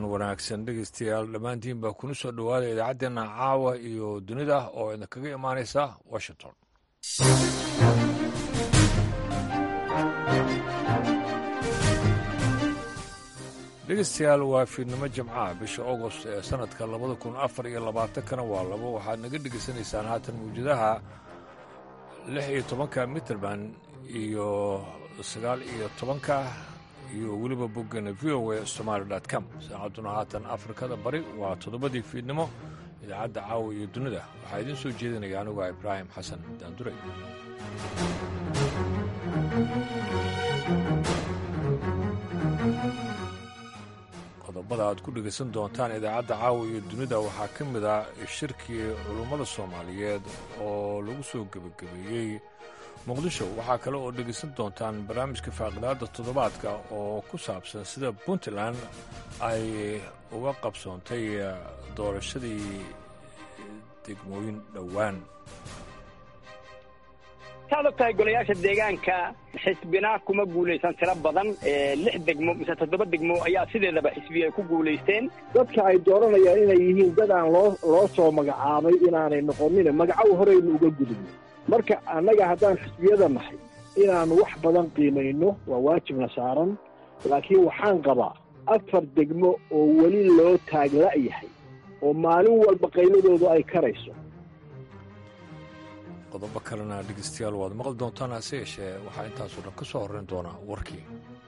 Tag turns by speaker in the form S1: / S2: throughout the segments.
S1: wanaagsan dhegeystayaal dhammaantiin baa kuna soo dhowaada idaacaddeenna caawa iyo dunida oo idinkaga imaanaysa washington dhegeystayaal waa fiidnimo jimcaha bisha agost ee sannadka labada kun afar iyo labaatankana waa labo waxaad naga dhegeysanaysaan haatan mawjadaha lix iyo tobanka mitrband iyo sagaal iyo tobanka iyo weliba boggana v o a somaali com saacadduna haatan afrikada bari waa toddobadii fiidnimo idaacadda caawa iyo dunida waxaa idiin soo jeedinaya anuga ibraahim xasan daandure qodobada aad ku dhegaysan doontaan idaacadda caawa iyo dunida waxaa ka mid ah shirkii culummada soomaaliyeed oo lagu soo gebagabeeyey muqdisho waxaa kale oo dhegaysan doontaan barnaamijka faaqidaadda toddobaadka oo ku saabsan sida puntland ay uga qabsoontay doorashadii degmooyin dhowaan
S2: saad og tahay golayaasha deegaanka xisbina kuma guulaysan tiro badan lix degmo mise toddoba degmo ayaa sideedaba xisbiya ay ku guulaysteen
S3: dadka ay dooranayaan inay yihiin dad aan loo loo soo magacaabay inaanay noqonin magacow horeynu uga gudubno marka annaga haddaan xisbiyada nahay inaannu wax badan qiimayno waa waajibna saaran laakiin waxaan qabaa afar degmo oo weli loo taagla'yahay oo maalin walba qayladoodu ay karayso
S1: qodobo kalena dhegeystayaal waad maqli doontaan hase yeeshee waxaa intaasoo dhan ka soo horrayn doonaa warkii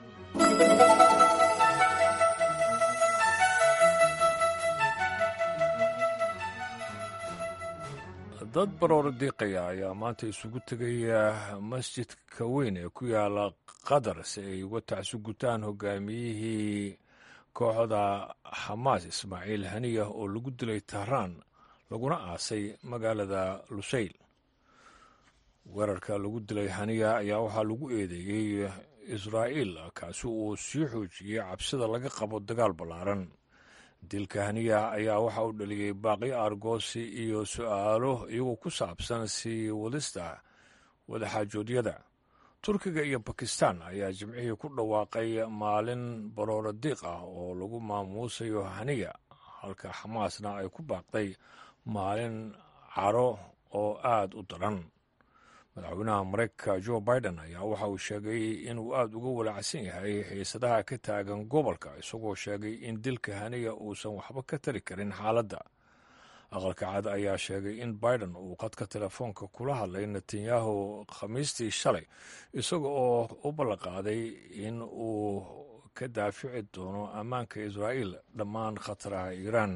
S1: dad baroora diiqaya ayaa maanta isugu tegaya masjidka weyn ee ku yaala qatar si ay uga tacsu gutaan hogaamiyihii kooxda xamaas ismaaciil haniya oo lagu dilay tahraan laguna aasay magaalada lusayl weerarka lagu dilay haniya ayaa waxaa lagu eedeeyey israa'iil kaasi uu sii xoojiyey cabsida laga qabo dagaal ballaaran dilka haniya ayaa waxa uu dhaliyey baaqi argoosi iyo su'aalo iyagoo ku saabsan sii wadista wadaxaajoodyada turkiga iyo bakistan ayaa jimcihii ku dhawaaqay maalin baroora diiq ah oo lagu maamuusayo haniya halka xamaasna ay ku baaqday maalin caro oo aad u daran madaxweynaha maraykanka jo biden ayaa waxa uu sheegay inuu aad uga walaacsan yahay xiisadaha ka taagan gobolka isagoo sheegay in dilka haniya uusan waxba ka tari karin xaaladda aqalka cad ayaa sheegay in biden uu qadka telefoonka kula hadlay netanyahu khamiistii shalay isaga oo u ballanqaaday in uu ka daafici doono ammaanka israa'iil dhammaan khataraha iiraan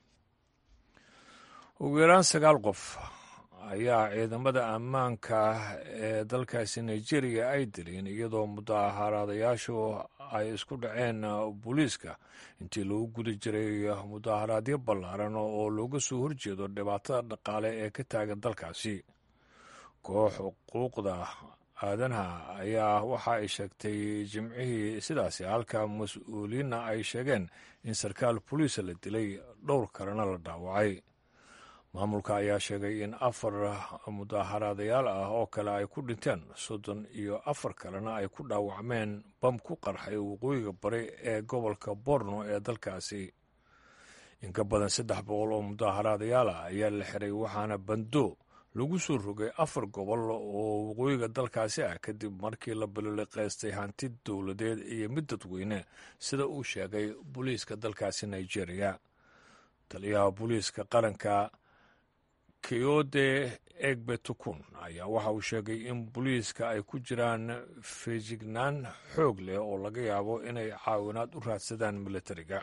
S1: ugu yaraan sagaal qof ayaa ciidamada ammaanka ee dalkaasi nigeria ay dileen iyadoo mudaaharaadayaashu ay isku dhaceen booliiska intii lagu guda jiray mudaaharaadyo ballaaran oo looga soo horjeedo dhibaatada dhaqaale ee ka taagan dalkaasi koox xuquuqda aadanaha ayaa waxa ay sheegtay jimcihii sidaasi halka mas-uuliyiinna ay sheegeen in sarkaal boliisa la dilay dhowr kalena la dhaawacay maamulka ayaa sheegay in afar mudaaharaadayaal ah oo kale ay ku dhinteen soddon iyo afar kalena ay ku dhaawacmeen bam ku qarxay waqooyiga bari ee gobolka borno ee dalkaasi in ka badan saddex boqol oo mudaaharaadayaal ah ayaa la xiray waxaana bando lagu soo rogay afar gobol oo waqooyiga dalkaasi ah kadib markii la baloliqaystay hanti dowladeed iyo mid dadweyne sida uu sheegay booliiska dalkaasi nigeria taliyaha booliiska qaranka keyode egbetukun ayaa waxa uu sheegay in booliiska ay ku jiraan feejignaan xoog leh oo laga yaabo inay caawinaad u raadsadaan militariga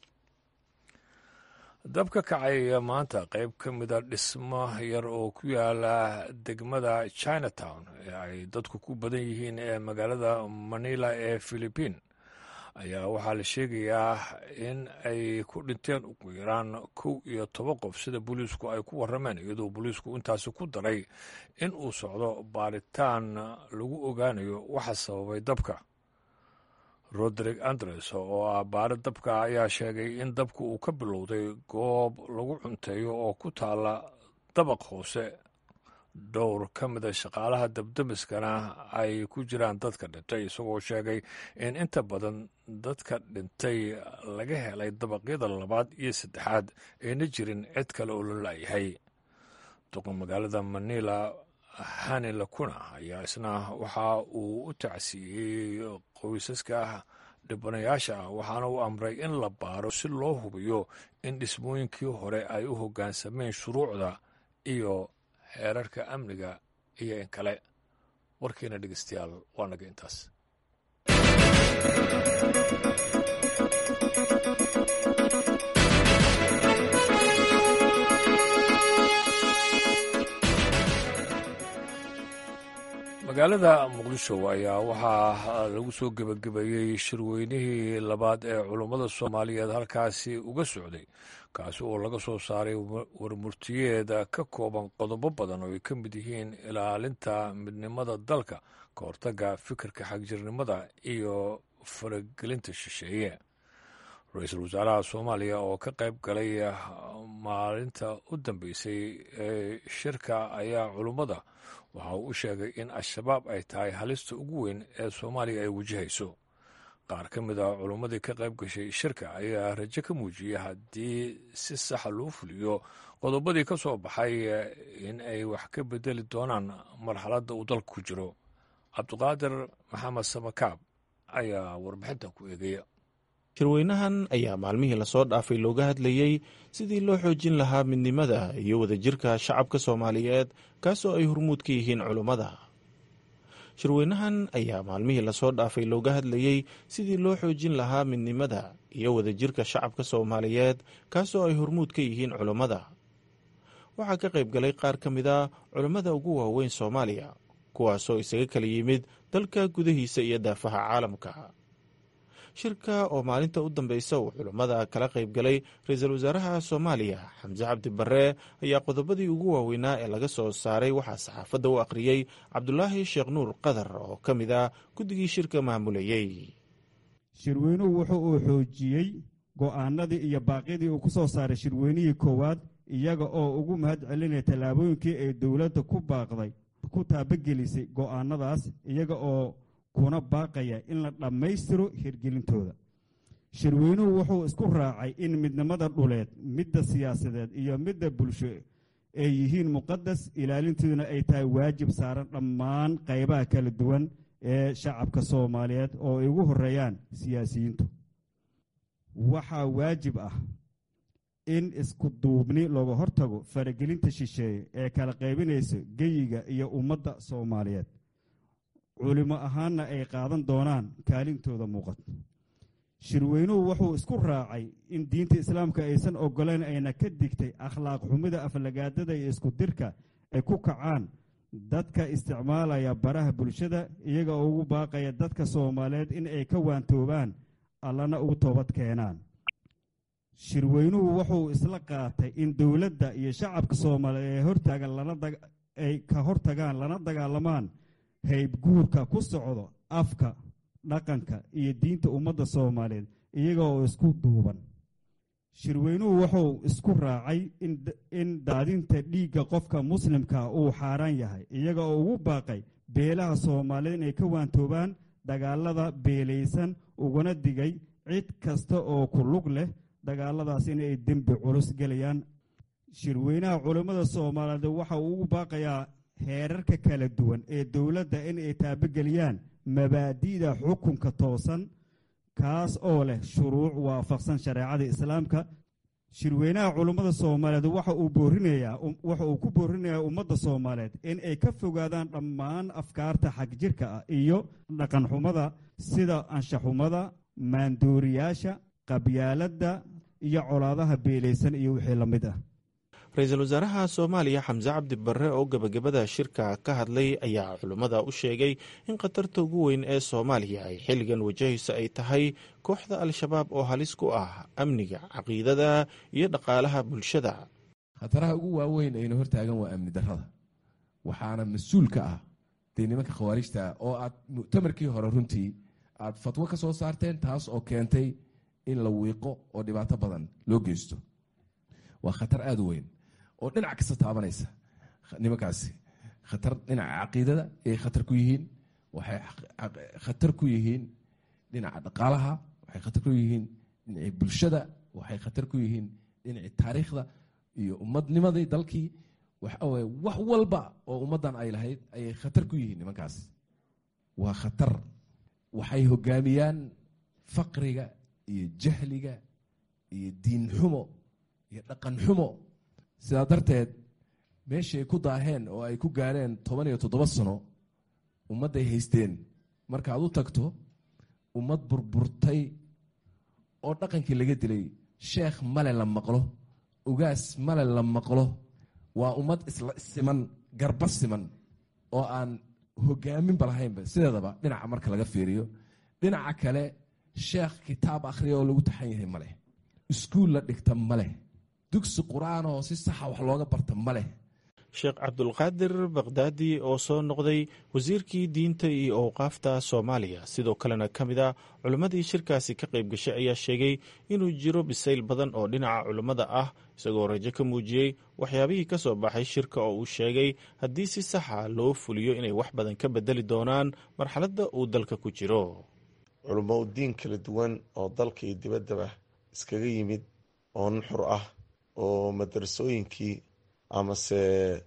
S1: dab ka kacay maanta qayb ka mida dhismo yar oo ku yaala degmada chinatown ee ay dadku ku badan yihiin ee magaalada manila ee philibiin ayaa waxaa la sheegayaa in ay ku dhinteen ugu yaraan kow iyo toban qof sida booliisku ay ku warrameen iyadoo booliisku intaasi ku daray in uu socdo baaritaan lagu ogaanayo waxa sababay dabka rodrig andres oo ah baari dabka ayaa sheegay in dabka uu ka bilowday goob lagu cunteeyo oo ku taala dabaq hoose dhowr ka mida shaqaalaha dabdamiskana ay ku jiraan dadka dhintay isagoo sheegay in inta badan dadka dhintay laga helay dabaqyada labaad iyo saddexaad ayna jirin cid kale oo la laayahay duqa magaalada manila hani lakuna ayaa isna waxa uu u tacsiiyey qoysaska dhibanayaasha ah waxaana uu amray in la baaro si loo hubiyo in dhismooyinkii hore ay u hoggaansameen shuruucda iyo xeerarka amniga iyo in kale warkiina dhegeystayaal waa naga intaas magaalada muqdisho ayaa waxaa lagu soo gebagabeeyey shirweynihii labaad ee culummada soomaaliyeed halkaasi uga socday kaasi oo laga soo saaray warmurtiyeed ka kooban qodobo badan oo ay ka mid yihiin ilaalinta midnimada dalka ka hortagga fikirka xagjirnimada iyo faragelinta shisheeye ra-iisul wasaaraha soomaaliya oo ka qayb galay maalinta u dambeysay ee shirka ayaa culummada waxa uu u sheegay in al-shabaab ay tahay halista ugu weyn ee soomaaliya ay wajahayso qaar ka mid a culummadii ka qayb gashay shirka ayaa rajo ka muujiyey haddii si saxa loo fuliyo qodobadii ka soo baxay in ay wax ka bedeli doonaan marxaladda uu dalka ku jiro cabdiqaadir maxamed samakaab ayaa warbixintan ku eegaya
S4: shirweynahan ayaa maalmihii lasoo dhaafay looga hadlayey sidii loo xoojin lahaa midnimada iyo wadajirka shacabka soomaaliyeed kaasoo ay hormuud ka yihiin culummada shirweynahan ayaa maalmihii lasoo dhaafay looga hadlayey sidii loo xoojin lahaa midnimada iyo wadajirka shacabka soomaaliyeed kaasoo ay hormuud ka yihiin culummada waxaa ka qayb galay qaar ka mid a culummada ugu waaweyn soomaaliya kuwaasoo isaga kala yimid dalka gudahiisa iyo daafaha caalamka shirka oo maalinta u dambeysa uu culummada kala qayb galay ra-iisul wasaaraha soomaaliya xamse cabdi barre ayaa qodobadii ugu waaweynaa ee laga soo saaray waxaa saxaafadda u akhriyey cabdulaahi sheekh nuur qadar oo ka mid ah guddigii shirka maamulayey
S5: shirweynuhu wuxuu uu xoojiyey go'aanadii iyo baaqyadii uu ku soo saaray shirweynihii koowaad iyaga oo ugu mahad celinaya tallaabooyinkii ay dowladda ku baaqday ku taabagelisay go'aanadaas iyaga oo kuna baaqaya in la dhammaystiro hirgelintooda shirweynuhu wuxuu isku raacay in midnimada dhuleed midda siyaasadeed iyo midda bulsho ay yihiin muqadas ilaalintooduna ay tahay waajib saaran dhammaan qaybaha kala duwan ee shacabka soomaaliyeed oo ay ugu horeeyaan siyaasiyiintu waxaa waajib ah in isku duubni looga hortago faragelinta shisheeye ee kala qaybinaysa geyiga iyo ummadda soomaaliyeed culimo ahaanna ay qaadan doonaan kaalintooda muuqato shirweynuhu wuxuu isku raacay in diinta islaamka aysan oggolayn ayna ka digtay akhlaaq xumida aflagaadada iyo isku dirka ay ku kacaan dadka isticmaalaya baraha bulshada iyaga oo ugu baaqaya dadka soomaaliyeed in ay ka waantoobaan allana ugu toobad keenaan shirweynuhu wuxuu isla qaatay in dowladda iyo shacabka soomaaliyeed ee hortaagan ay ka hortagaan lana dagaalamaan haybguurka ku socdo afka dhaqanka iyo diinta ummadda soomaaliyeed iyaga oo isku duuban shirweynuhu wuxuu isku raacay in daadinta dhiigga qofka muslimka uu xaaraan yahay iyaga oo ugu baaqay beelaha soomaaliyeed inay ka waantoobaan dagaalada beelaysan uguna digay cid kasta oo ku lug leh dagaaladaas inay dembi culus gelayaan shirweynaha culammada soomaaliyeed waxa uu ugu baaqayaa heerarka kala duwan ee dowladda in ay taabogeliyaan mabaadi'da xukunka toosan kaas oo leh shuruuc waafaqsan shareecada islaamka shirweynaha culummada soomaaliyeed waxa uu boorinayaa waxa uu ku boorinayaa ummadda soomaaliyeed in ay ka fogaadaan dhammaan afkaarta xagjirka ah iyo dhaqanxumada sida anshaxumada maandooriyaasha qabyaaladda iyo colaadaha beelaysan iyo wixii la mid ah
S4: ra-iisul wasaaraha soomaaliya xamse cabdi barre oo gebagabada shirka ka hadlay ayaa culummada u sheegay in khatarta ugu weyn ee soomaaliya ay xilligan wajahayso ay tahay kooxda al-shabaab oo halis ku ah amniga caqiidada iyo dhaqaalaha bulshada
S6: khataraha ugu waaweyn ayna hortaagan waa amni darrada waxaana mas-uul ka ah dee nimanka khawaarijta oo aad muctamarkii hore runtii aad fatwo ka soo saarteen taas oo keentay in la wiiqo oo dhibaato badan loo geysto waa khatar aada u weyn oo dhinac kasta taabanaysa nimankaasi khatar dhinaca caqiidada ayay khatar ku yihiin waxay khatar ku yihiin dhinaca dhaqaalaha waxay khatar ku yihiin dhinacii bulshada waxay khatar ku yihiin dhinacii taariikhda iyo ummadnimadii dalkii waxaweye wax walba oo ummaddan ay lahayd ayay khatar ku yihiin nimankaas waa khatar waxay hogaamiyaan faqriga iyo jahliga iyo diin xumo iyo dhaqan xumo sidaa darteed meeshay ku daaheen oo ay ku gaareen toban iyo toddoba sano ummadday haysteen markaad u tagto ummad burburtay oo dhaqankii laga dilay sheekh male la maqlo ugaas male la maqlo waa ummad isla siman garba siman oo aan hogaaminba lahaynba sideedaba dhinaca marka laga fiiriyo dhinaca kale sheekh kitaab akhriya oo lagu taxan yahay maleh iskuul la dhigta maleh dugsi qur-aan oo si saxa wax looga barta maleh
S4: sheekh cabdulqaadir bakdaadi oo soo noqday wasiirkii diinta iyo owqaafta soomaaliya sidoo kalena ka mid a culimmadii shirkaasi ka qayb gashay ayaa sheegay inuu jiro bisayl badan oo dhinaca culimmada ah isagoo rajo ka muujiyey waxyaabihii ka soo baxay shirka oo uu sheegay haddii si saxa loo fuliyo inay wax badan ka bedeli doonaan marxaladda uu dalka ku jiro
S7: culummo diin kala duwan oo dalka iyo dibaddaba iskaga yimid oo nuxur ah oo madarasooyinkii amase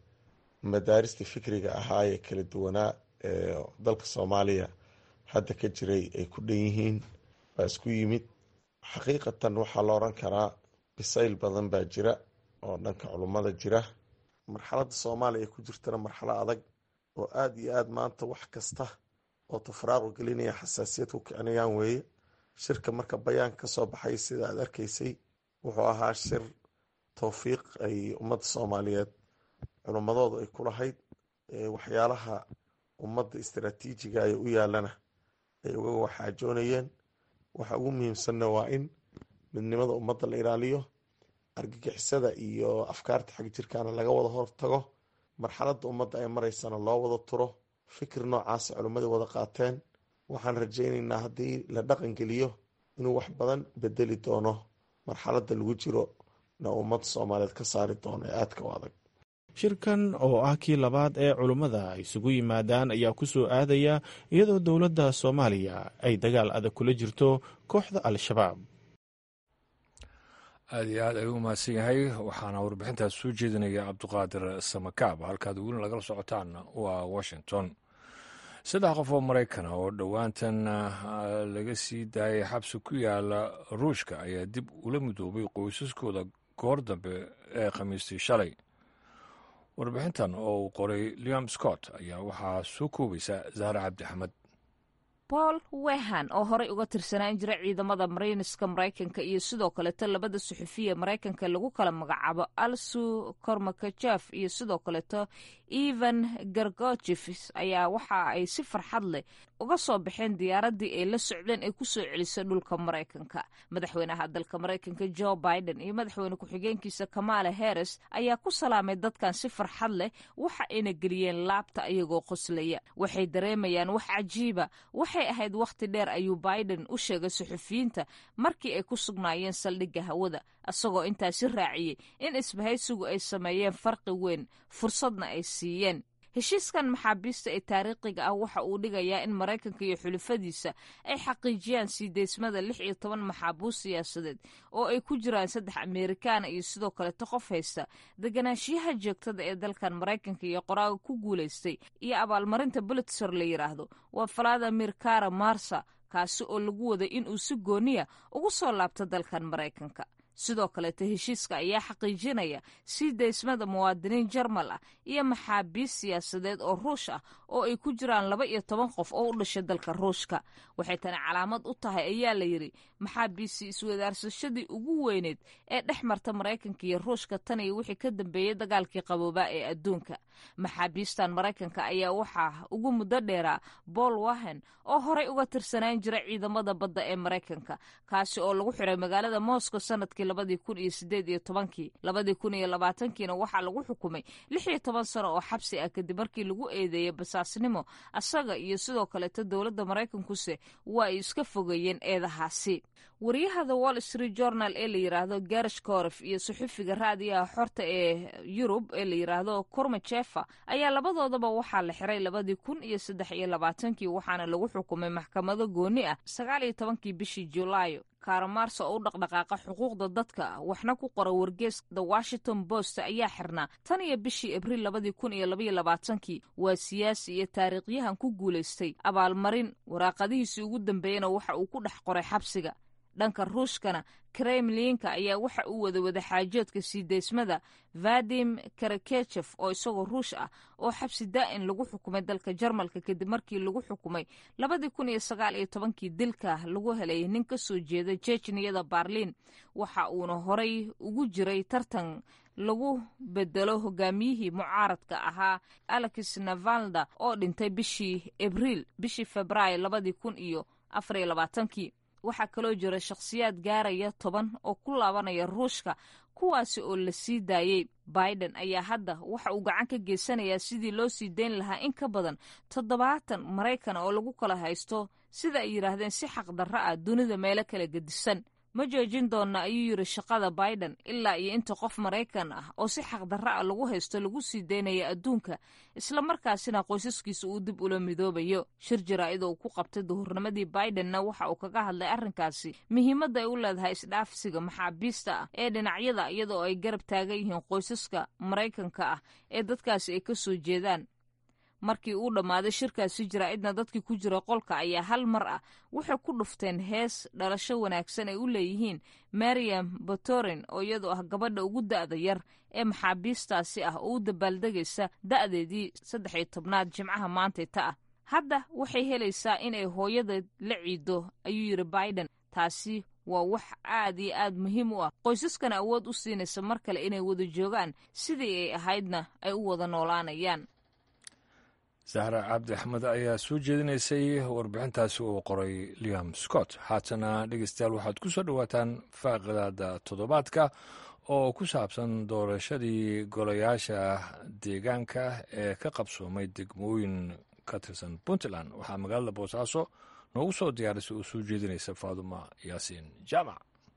S7: madaaristii fikriga ahaa ee kala duwanaa ee dalka soomaaliya hadda ka jiray ay ku dhan yihiin baa isku yimid xaqiiqatan waxaa la odhan karaa bisayl badan baa jira oo dhanka culummada jira marxaladda soomaaliya ay ku jirtana marxalo adag oo aada iyo aada maanta wax kasta oo tafraaqu gelinaya xasaasiyad ku kicinayaan weeye shirka marka bayaanka ka soo baxay sida aad arkaysay wuxuu ahaa shir towfiiq ay ummadda soomaaliyeed culummadoodu ay ku lahayd waxyaalaha ummadda istaraatiijiga ay u yaalana ay uga waxaajoonayeen waxa ugu muhiimsanna waa in midnimada ummadda la ilaaliyo argagixisada iyo afkaarta xag jirkaana laga wada hortago marxaladda ummadda ay maraysana loo wada turo fikir noocaasa culimmadii wada qaateen waxaan rajaynaynaa haddii la dhaqan geliyo inuu wax badan bedeli doono marxaladda lagu jiro na ummadda soomaaliyeed ka saari doono ee aadka u adag
S4: shirkan oo ah kii labaad ee culummada ay isugu yimaadaan ayaa ku soo aadaya iyadoo dowladda soomaaliya ay dagaal adag kula jirto kooxda al-shabaab
S1: aada iyo aad ayuu umahadsan yahay waxaana warbixintaas soo jeedinaya cabduqaadir samakaab halkaad weli lagala socotaan waa washington saddex qof oo maraykana oo dhowaantan laga sii daayay xabsi ku yaala ruushka ayaa dib ula midoobay qoysaskooda goor dambe ee khamiistii shalay warbixintan oo uu qoray liam scott ayaa waxaa soo koobaysa zahre cabdi axmed
S8: paul wehan oo horey uga tirsanaan jira ciidamada marayniska maraykanka iyo sidoo kaleeto labada suxufiya maraykanka lagu kala magacaabo alsu kormakajef iyo sidoo kaleeto evan gargojefs ayaa waxa ay si farxad leh uga soo baxeen diyaaradii ay la socdeen ay kusoo celisay dhulka maraykanka madaxweynaha dalka maraykanka jo biden iyo madaxweyne ku-xigeenkiisa kamala harris ayaa ku salaamay dadkan si farxad leh waxa ayna geliyeen laabta iyagoo qoslaya waxay dareemayaan wax cajiiba waxay ahayd wakhti dheer ayuu biden u sheegay suxufiyiinta markii ay ku sugnaayeen saldhigga hawada isagoo intaasi raaciyey in isbahaysigu ay sameeyeen farqi weyn fursadna ay siiyeen heshiiskan maxaabiista ee taariikhiga ah waxa uu dhigayaa in maraykanka iyo xulufadiisa ay xaqiijiyaan sii deysmada lix iyo toban maxaabuus siyaasadeed oo ay ku jiraan saddex amerikaana iyo sidoo kaleto qof haysta deganaanshiyaha joogtada ee dalkan maraykanka iyo qoraaga ku guulaystay iyo abaalmarinta bulitzer la yidhaahdo waa valadimir kara marsa kaasi oo lagu waday inuu si gooniya ugu soo laabto dalkan maraykanka sidoo kaleeto heshiiska ayaa xaqiijinaya sii deysmada muwaadiniin jarmal ah iyo maxaabiis siyaasadeed oo ruush ah oo ay ku jiraan laba iyo toban qof oo u dhashay dalka ruushka waxay tani calaamad u tahay ayaa la yidhi maxaabiisi iswadaarsashadii ugu weyneed ee dhex marta maraykanka iyo ruushka tan iyo wixii ka dambeeyey dagaalkii qaboobaa ee adduunka maxaabiistan maraykanka ayaa waxaa ugu muddo dheeraa bool wahen oo horey uga tirsanaan jira ciidamada badda ee maraykanka kaasi oo lagu xiray magaalada moscow sanadkii sanadkii labadii kun iyo sideed iyo tobankii labadii kun iyo labaatankiina waxaa lagu xukumay lix iyo toban sano oo xabsi ah kadib markii lagu eedeeyey basaasnimo asaga iyo sidoo kaleeto dowladda maraykankuse waa ay iska fogeeyeen eedahaasi wariyaha the wall street journal ee la yidhaahdo garish koref iyo suxufiga raadiyaha xorta ee yurub ee la yidhaahdo kormajefa ayaa labadoodaba waxaa la xiray labadii kun iyo saddex iyo labaatankii waxaana lagu xukumay maxkamado gooni ah sagaal iyo tobankii bishii julaayo kaaramarso oo u dhaqdhaqaaqa xuquuqda dadka waxna ku qora wargees the washington post ayaa xirnaa tan iyo bishii abriil labadii kun iyo labaiyo labaatankii waa siyaasi iyo taariikhyahan ku guulaystay abaalmarin waraaqadihiisii ugu dambeeyena waxa uu ku dhex qoray xabsiga dhanka ruushkana kremlinka ayaa waxa uu wada wadaxaajoodka sii deysmada vadim karakechef oo isagoo ruush ah oo xabsi daa'in lagu xukumay dalka jarmalka kadib markii lagu xukumay labadii kun iyo sagaal iyo tobankii dilka lagu helay nin ka soo jeeda jejniyada barliin waxa uuna horay ugu jiray tartan lagu bedelo hogaamiyihii mucaaradka ahaa alex navalda oo dhintay bishii abriil bishii februaayo labadii kun iyo afar iyo labaatankii waxaa kaloo jira shakhsiyaad gaaraya toban oo ku laabanaya ruushka kuwaasi oo la sii daayey biden ayaa hadda waxa uu gacan ka geysanayaa sidii loo sii dayn lahaa in ka badan toddobaatan maraykan oo lagu kala haysto sida ay yidhaahdeen si xaqdarro ah dunida meelo kala gedisan ma joojin doonna ayuu yidhi shaqada biden ilaa iyo inta qof maraykan ah oo si xaqdarro ah lagu haysto lagu sii daynaya adduunka islamarkaasina qoysaskiisa uu dib ula midoobayo shir jaraa'id uu ku qabtay duhurnimadii bidenna waxa uu kaga hadlay arrinkaasi muhiimadda ay u leedahay isdhaafsiga maxaabiista ah ee dhinacyada iyadoo ay garab taagan yihiin qoysaska maraykanka ah ee dadkaasi ay ka soo jeedaan markii uu dhammaaday shirkaasi jaraa'idna dadkii ku jira qolka ayaa hal mar ah waxay ku dhufteen hees dhalasho wanaagsan ay u leeyihiin mariam batorin oo iyadoo ah gabadha ugu da'da yar ee maxaabiistaasi ah oo u dabaaldegaysa da'deedii saddex iyo tobnaad jimcaha maantay ta ah hadda waxay helaysaa inay hooyadeed la ciido ayuu yidhi biden taasi waa wax aad iyo aad muhiim u ah qoysaskana awood u siinaysa mar kale inay wada joogaan sidii ay ahaydna ay u wada noolaanayaan
S1: sahra cabdi axmed ayaa soo jeedinaysay warbixintaasi uu qoray liam scott haatana dhegeystayaal waxaad ku soo dhowaataan faaqidaada toddobaadka oo ku saabsan doorashadii golayaasha deegaanka ee ka qabsoomay degmooyin ka tirsan puntland waxaa magaalada boosaaso noogu soo diyaarisay oo soo jeedinaysa faaduma yaasiin jaamac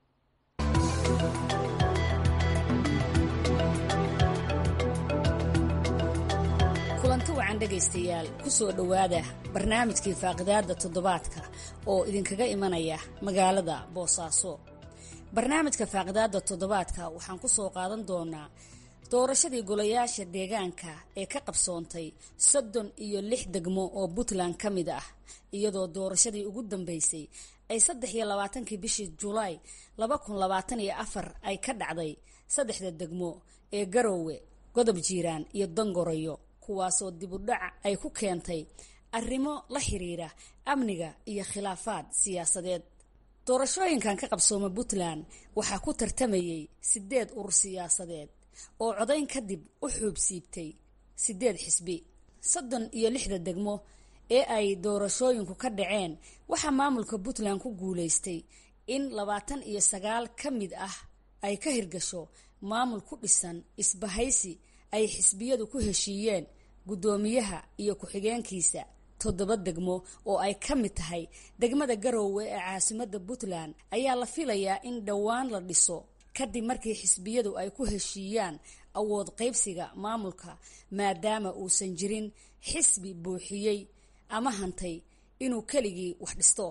S9: kulanti wacan dhegaystayaal ku soo dhowaada barnaamijkii faaqidaadda toddobaadka oo idinkaga imanaya magaalada boosaaso barnaamijka faaqidaadda toddobaadka waxaan ku soo qaadan doonaa doorashadii golayaasha deegaanka ee ka qabsoontay soddon iyo lix degmo oo puntland ka mid ah iyadoo doorashadii ugu dambeysay ay saddex iyo labaatankii bishii julaay laba kun labaatan iyo afar ay ka dhacday saddexda degmo ee garoowe godob jiiraan iyo dangorayo kuwaasoo dibudhac ay ku keentay arrimo la xiriira amniga iyo khilaafaad siyaasadeed doorashooyinkan ka qabsooma puntland waxaa ku tartamayey sideed urur siyaasadeed oo codayn kadib u xuub siibtay sideed xisbi soddon iyo lixda degmo ee ay doorashooyinku ka dhaceen waxaa maamulka puntland ku guulaystay in labaatan iyo sagaal ka mid ah ay ka hirgasho maamul ku dhisan isbahaysi ay xisbiyadu ku heshiiyeen guddoomiyaha iyo ku-xigeenkiisa toddoba degmo oo ay ka mid tahay degmada garoowe ee caasimadda puntland ayaa la filayaa in dhowaan la dhiso kadib markii xisbiyadu ay ku heshiiyaan awood qaybsiga maamulka maadaama uusan jirin xisbi buuxiyey ama hantay inuu keligii wax dhisto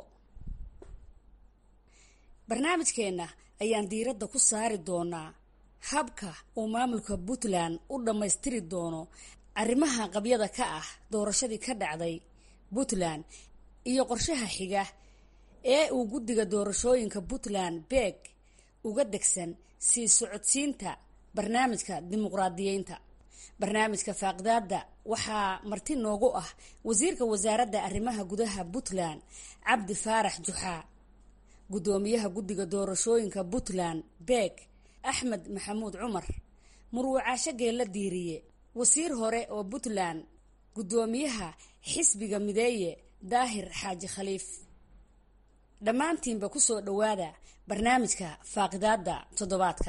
S9: barnaamijkeenna ayaan diiradda ku saari doonaa habka uu maamulka puntland u dhammaystiri doono arrimaha qabyada ka ah doorashadii ka dhacday puntland iyo qorshaha xiga ee uu guddiga doorashooyinka puntland beeg uga degsan sii socodsiinta barnaamijka dimuqraadiyeynta barnaamijka faaqidaadda waxaa marti noogu ah wasiirka wasaaradda arrimaha gudaha puntland cabdi faarax juxaa guddoomiyaha guddiga doorashooyinka puntland beeg axmed maxamuud cumar murwacaasho geella diiriye wasiir hore oo puntland guddoomiyaha xisbiga mideeye daahir xaaji khaliif dhammaantiinba kusoo dhowaada barnaamijka faaqidaada toddobaadka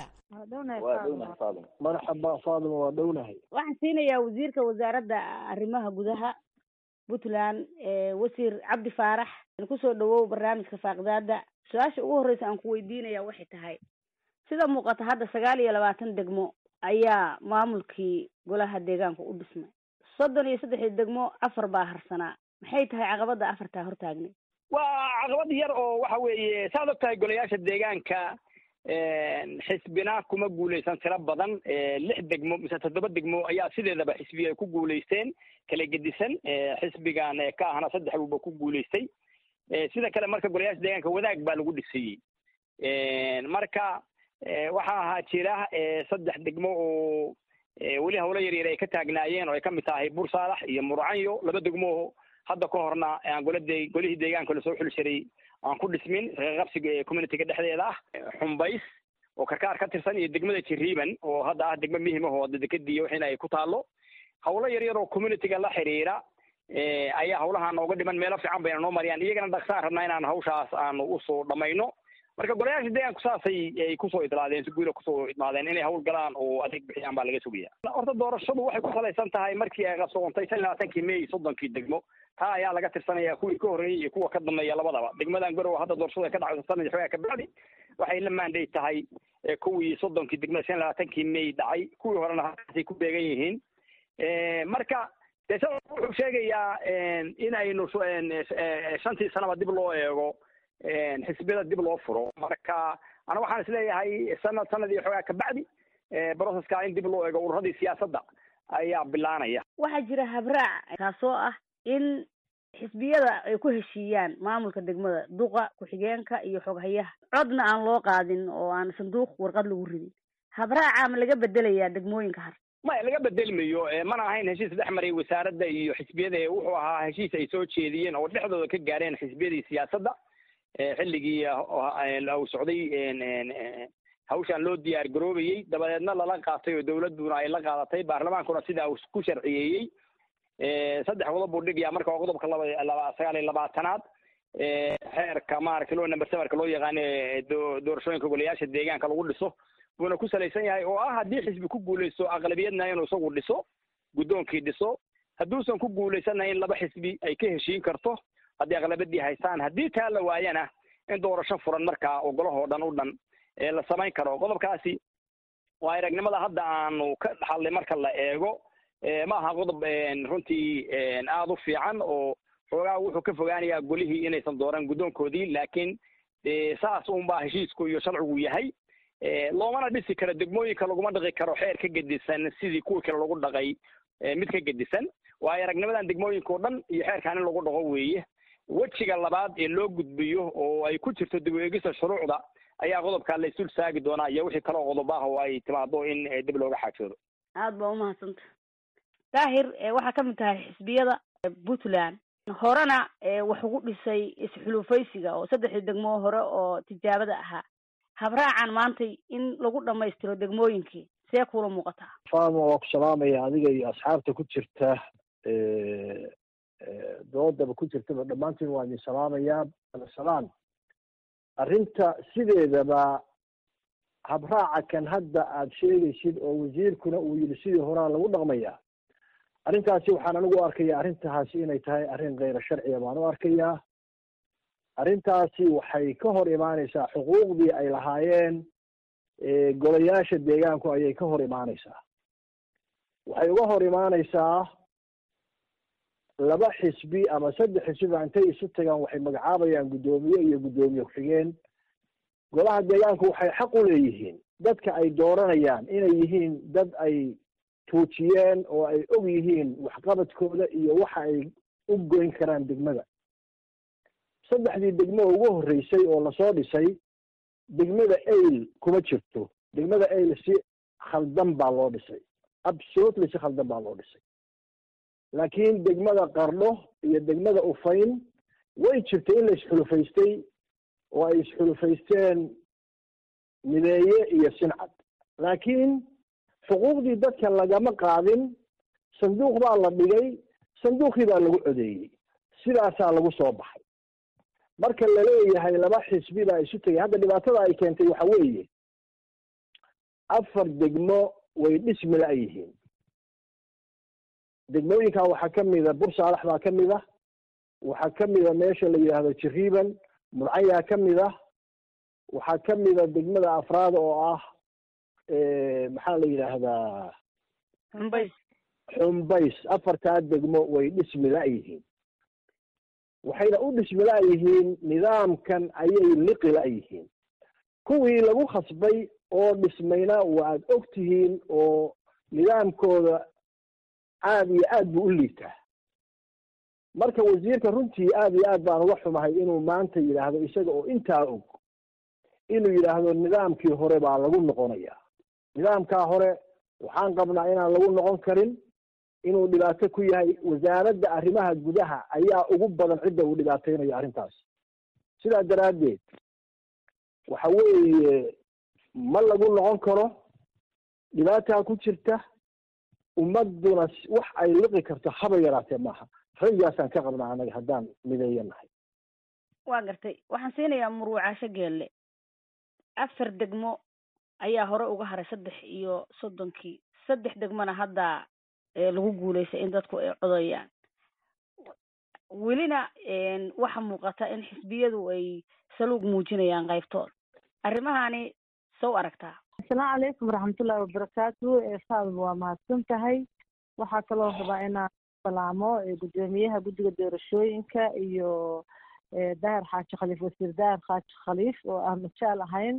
S3: marxaba faadima waa dhownahay
S10: waxaan siinayaa wasiirka wasaaradda arrimaha gudaha puntland wasiir cabdi faarax kusoo dhawow barnaamijka faaqidaada su-aasha ugu horreysa aan ku weydiinaya waxay tahay sida muuqata hadda sagaal iyo labaatan degmo ayaa maamulkii golaha deegaanka u dhismay soddon iyo saddexdii degmo afar baa harsanaa maxay tahay caqabada afartaa hortaagnay
S2: waa caqabad yar oo waxa weeye saad og tahay golayaasha deegaanka xisbina kuma guuleysan tiro badan lix degmo mise toddoba degmo ayaa sideedaba xisbiga ku guuleysteen kala gedisan xisbigan ka ahna saddex buuba ku guuleystay sida kale marka golayaasha deegaanka wadaag baa lagu dhisayey marka waxaa ahaa jira saddex degmo oo weli hawlo yaryar ay ka taagnaayeen oo ay kamid tahay bursaalax iyo murcanyo laba degmo hadda ka horna aan golade golihii deegaanka lasoo xuli jiray aan ku dhismin qabsiga communityga dhexdeeda ah xumbays oo karkaar ka tirsan iyo degmada jiriiban oo hadda ah degmo muhim ah oo dekadiiyo waxina ay ku taalo hawlo yaryar oo communityga la xiriira ayaa hawlaha nooga dhiman meelo fiican bayna noo mariyaan iyagana dhaqsaan rabnaa inaan hawshaas aanu usoo dhamayno marka golayaasha deegaanku saasay ay kusoo idlaadeen si guula kusoo idmaadeen inay hawl galaan oo adeeg bixiyaan baa laga sugaya horta doorashadu waxay ku salaysan tahay markii ay qabsoontay shan iyo labaatankii may soddonkii degmo taa ayaa laga tirsanaya kuwii ka horreeyey iyo kuwa ka dambeeya labadaba degmadan garowe hadda doorashada ka dhacaysa sanad xoogaa ka bacdi waxay la maanday tahay kuwii soddonkii degmada shan iyo labaatankii may dhacay kuwii horena halkaasay ku beegan yihiin marka dee sa wuxuu sheegayaa in aynu shantii sanaba dib loo eego xisbiyada dib loo furo marka ana waxaan isleeyahay sanad sanad iyo xoogaa kabacdi broceska in dib loo eego ururadii siyaasadda ayaa bilaanaya
S10: waxaa jira habraac kaasoo ah in xisbiyada ay ku heshiiyaan maamulka degmada duqa ku-xigeenka iyo xoghayaha codna aan loo qaadin oo aan sanduuq warqad lagu ridin habraaca ma laga bedelayaa degmooyinka har
S2: maya laga bedelmayo mana ahayn heshiis dhex maray wasaaradda iyo xisbiyada wuxuu ahaa heshiis ay soo jeediyeen oo dhexdooda ka gaareen xisbiyadii siyaasadda xilligii uu socday hawshaan loo diyaar garoobayey dabadeedna lala qaatay oo dawladduna ay la qaadatay baarlamaankuna sidaa uu ku sharciyeeyey saddex qodob buu dhigayaa marka waa qodobka laba laba sagaal iyo labaatanaad xeerka maaragtay loo number sevenka loo yaqaano doorashooyinka golayaasha deegaanka lagu dhiso buuna ku salaysan yahay oo ah haddii xisbi ku guuleysto aqlabiyadna inuu isagu dhiso guddoonkii dhiso hadduusan ku guuleysanna in laba xisbi ay ka heshiin karto haddii aqlabadii haystaan haddii taa la waayana in doorasho furan markaa oo golahoo dhan u dhan la samayn karo qodobkaasi waa aragnimada hadda aanu ka dhaxalnay marka la eego ma aha qodob runtii aada u fiican oo xoogaa wuxuu ka fogaanayaa golihii inaysan dooran guddoonkoodii laakiin saas unbaa heshiisku iyo sharcigu yahay loomana dhisi karo degmooyinka laguma dhaqi karo xeer ka gedisan sidii kuwii kale lagu dhaqay mid ka gedisan waayo aragnimadan degmooyinka oo dhan iyo xeerkaan in lagu dhaqo weeye wejiga labaad ee loo gudbiyo oo ay ku jirto dib u eegista shuruucda ayaa qodobkaa la isul saagi doonaa iyo wixii kaleo qodob ah oo ay timaado in dib looga xaajoodo
S10: aada baa umahadsanta daahir waxaa ka mid tahay xisbiyada puntland horena wax ugu dhisay isxulufaysiga oo saddexdii degmo hore oo tijaabada ahaa habraacan maantay in lagu dhamaystiro degmooyinkii see kuula muuqataa
S3: faama waa ku salaamaya adiga iyo asxaabta ku jirta doodaba ku jirtaba dhammaantiin waa idin salaamayaa salaan arrinta sideedaba habraaca kan hadda aada sheegaysid oo wasiirkuna uu yidhi sidii horaa lagu dhaqmayaa arrintaasi waxaan anigu arkaya arrintaasi inay tahay arrin kayra sharciya baan u arkayaa arrintaasi waxay ka hor imaaneysaa xuquuqdii ay lahaayeen golayaasha deegaanku ayay ka hor imaaneysaa waxay uga hor imaaneysaa laba xisbi ama saddex xisbiba intay isu tagaan waxay magacaabayaan guddoomiye iyo guddoomiye ku-xigeen golaha deegaanku waxay xaq u leeyihiin dadka ay dooranayaan inay yihiin dad ay tuujiyeen oo ay og yihiin waxqabadkooda iyo waxa ay u goyn karaan degmada saddexdii degmo ugu horreysay oo lasoo dhisay degmada ail kuma jirto degmada ail si khaldan baa loo dhisay absolutely si khaldan baa loo dhisay laakiin degmada qardho iyo degmada ufayn way jirtay in la isxulufaystay oo ay isxulufaysteen mideeye iyo sincad laakiin xuquuqdii dadka lagama qaadin sanduuq baa la dhigay sanduuqii baa lagu codeeyey sidaasaa lagu soo baxay marka laleeyahay laba xisbi baa isu tegay hadda dhibaatada ay keentay waxa weeye afar degmo way dhismi la yihiin degmooyinkan waxaa ka mida bursaalax baa ka mid ah waxaa ka mida meesha la yidhaahdo jiriiban murcayaa ka mid ah waxaa ka mida degmada afraad oo ah maxaa la yidhaahdaa
S10: xumbays
S3: xumbays afartaa degmo way dhismi la-yihiin waxayna u dhismi la-yihiin nidaamkan ayay liqi la-yihiin kuwii lagu khasbay oo dhismayna waad og tihiin oo nidaamkooda aada iyo aad buu u liitaa marka wasiirka runtii aada iyo aad baan uga xumahay inuu maanta yidhaahdo isaga oo intaa og inuu yidhaahdo nidaamkii hore baa lagu noqonayaa nidaamkaa hore waxaan qabnaa inaan lagu noqon karin inuu dhibaato ku yahay wasaaradda arrimaha gudaha ayaa ugu badan cidda uu dhibaateynayo arrintaas sidaa daraaddeed waxa weeye ma lagu noqon karo dhibaataa ku jirta ummaduna wax ay liqi karto haba yaraatee maaha raygaasaan ka qabnaa anaga haddaan mideeyo nahay
S10: waa gartay waxaan siinayaa muruucaasho geelle afar degmo ayaa hore uga haray saddex iyo soddonkii saddex degmona hadda lagu guuleystay in dadku ay codayaan welina waxa muuqata in xisbiyadu ay saluug muujinayaan qaybtood arrimahani sow aragtaa
S11: asalaamu calaykum waraxmatullahi wabarakaatu faadil waa mahadsan tahay waxaa kaloo rabaa inaan salaamo gudoomiyaha guddiga doorashooyinka iyo dahir xaaji khaliif wasiir dahir xaaji khaliif oo aan majaal ahayn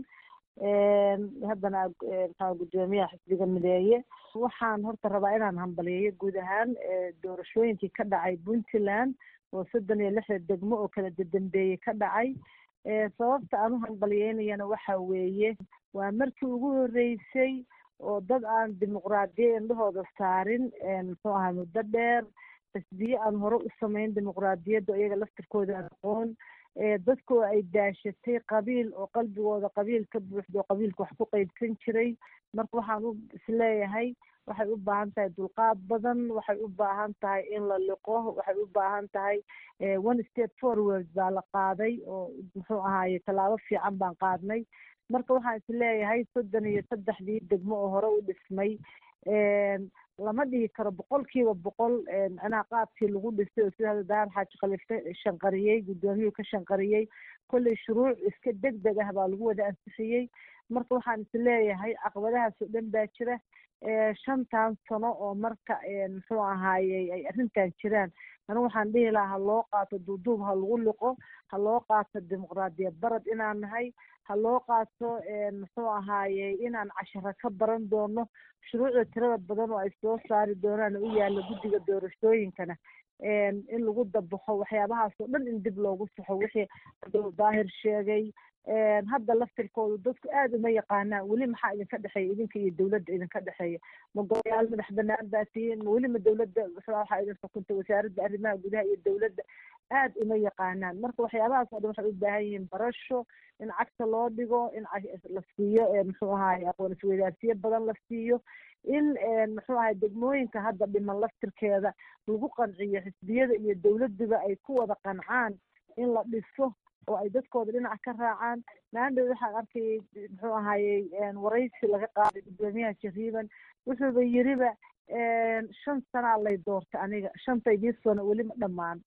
S11: haddana maxaa gudoomiyaha xisbiga mideeye waxaan horta rabaa inaan hambaliyeeyo guud ahaan doorashooyinkii ka dhacay puntland oo soddon iyo lixda degmo oo kala dadambeeyey ka dhacay sababta aan u hambaliyeynayana waxa weeye waa markii ugu horreysay oo dad aan dimuqraadiya indhahooda saarin muxuu ahaa muddo dheer xisbiye aan hore u samayn dimuqraadiyadda iyaga laftirkooda aan aqoon dadkoo ay daashatay qabiil oo qalbigooda qabiil ka buuxdo oo qabiilka wax ku qeybsan jiray marka waxaan u isleeyahay waxay u baahan tahay dulqaad badan waxay u baahan tahay in la liqo waxay u baahan tahay one step forward baa la qaaday oo muxuu ahaaye tallaabo fiican baan qaadnay marka waxaan isleeyahay soddon iyo saddexdii degmo oo hore u dhismay lama dhihi karo boqolkiiba boqol macnaha qaabkii lagu dhisay oo sida hadda daar xaaji khaliif ka shanqariyey guddoomiyuhu ka shanqariyey kolley shuruuc iska deg deg ah baa lagu wada ansixiyey marka waxaan isleeyahay caqabadahaas oo dhan baa jira shantan sano oo marka muxuu ahaayey ay arrintan jiraan anigu waxaan dhihi lahaa ha loo qaato duuduub ha lagu liqo ha loo qaato dimuqraadiyad barad inaan nahay ha loo qaato muxuu ahaayey inaan casharo ka baran doono shuruucda tirada badan oo ay soo saari doonaan u yaalla guddiga doorashooyinkana in lagu dabaxo waxyaabahaas oo dhan in dib loogu saxo wixii abdul daahir sheegay hadda laftirkoodu dadku aada uma yaqaanaan weli maxaa idinka dhexeeya idinka iyo dawladda idinka dhexeeya ma golayaal madax banaan baa tihiin ma weli ma dawladda waxaa idin xukunta wasaaradda arrimaha gudaha iyo dawladda aada uma yaqaanaan marka waxyaabahaas oo dhan waxay u baahan yihiin barasho in cagta loo dhigo in la siiyo muxuu ahaay aqoon isweydaarsiyo badan la siiyo in muxuu ahay degmooyinka hadda dhiman laftirkeeda lagu qanciyo xisbiyada iyo dawladduba ay ku wada qancaan in la dhiso oo ay dadkooda dhinac ka raacaan maandhow waxaan arkayay muxuu ahaayey waraysi laga qaaday gudoomiyaha jariiban wuxuuba yiriba shan sanaa lay doortay aniga shantaydii sano weli ma dhammaan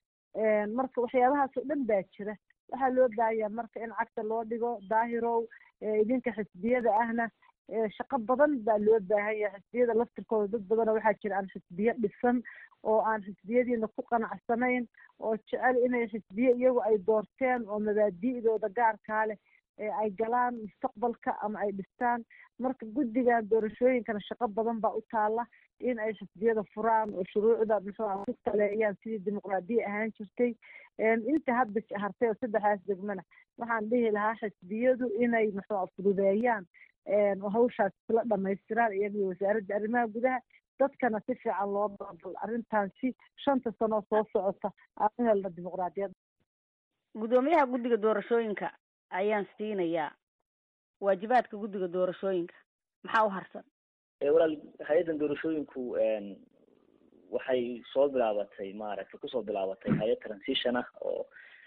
S11: marka waxyaabahaas oo dhan baa jira waxaa loo baahayaa marka in cagta loo dhigo daahirow idinka xisbiyada ahna shaqo badan baa loo baahan yahay xisbiyada laftirkooda dad badana waxaa jira aan xisbiyo dhisan oo aan xisbiyadiina ku qanacsanayn oo jecel inay xisbiye iyagu ay doorteen oo mabaadi'dooda gaarkaa leh ay galaan mustaqbalka ama ay dhistaan marka guddigan doorashooyinkana shaqo badan baa u taala in ay xisbiyada furaan oo shuruucda muxuu ku taleeyaan sidii dimuqraadiya ahaan jirtay inta hadda hartay oo saddexdaas degmana waxaan dhihi lahaa xisbiyadu inay muxuu fududeeyaan oo hawshaas isla dhamaystiraan iyaga wasaaradda arrimaha gudaha dadkana si fiican loo babal arrintan si shanta sano soo socota aan u helna dimuqraadiyad
S10: guddoomiyaha guddiga doorashooyinka ayaan siinayaa waajibaadka guddiga doorashooyinka maxaa u harsan
S12: walaal hay-addan doorashooyinku waxay soo bilaabatay maaragtay kusoo bilaabatay hay-ad transition ah oo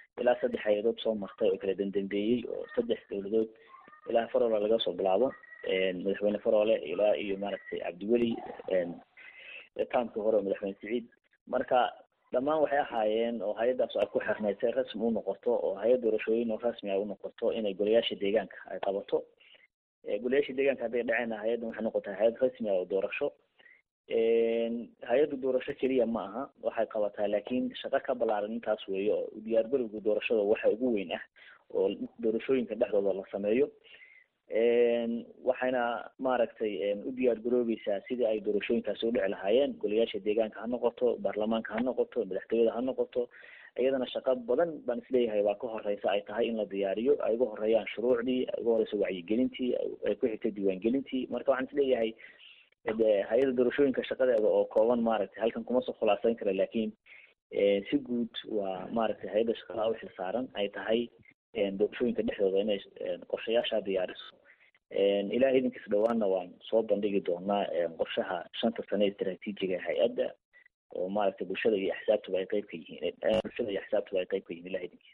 S12: ilaa saddex hay-adood soo martay oo kala dendambeeyey oo saddex dowladood ilaa faroole laga soo bilaabo madaxweyne faroole ilaa iyo maaragtay cabdiweli taamkii hore oo madaxweyne siciid marka dhammaan waxay ahaayeen oo hay-addaas ay ku xirnayd si rasmi u noqoto oo hay-ad doorashooyin oo rasmi ay u noqoto inay golayaasha deegaanka ay qabato golayaasha deegaanka hadday dhaceenna hay-addan waxay noqotay hay-ad rasmi ah oo doorasho hay-addu doorasho keliya ma aha waxay qabataa laakiin shaqo ka ballaaran intaas weeye oo diyaargarowga doorashada waxa ugu weyn ah oo doorashooyinka dhexdooda la sameeyo waxayna maaragtay u diyaar garoobeysaa sidii ay doorashooyinkaasi u dhici lahaayeen golayaasha deegaanka ha noqoto baarlamaanka ha noqoto madaxtooyada ha noqoto iyadana shaqo badan baan isleeyahay waa ka horeysa ay tahay in la diyaariyo ay uga horeeyaan shuruucdii ay uga horeyso wacyigelintii ay ku xigtay diiwaangelintii marka waxaan isleeyahay hay-ada doorashooyinka shaqadeeda oo kooban maaragtay halkan kuma soo khulaasayn kara laakiin si guud waa maaragtay hay-adda shaqada u xilsaaran ay tahay doorashooyinka dhexdooda inay qorshayaasha diyaariso ilaah idinkiis dhawaanna waan soo bandhigi doonaa qorshaha shanta sane istraatiijiga ee hay-adda oo maaragtay bulshada iyo axsaabtuba ay qeyb ka yihiin bulshada iyo axsaabtuba ay qeyb ka yihiin ilah idinkiis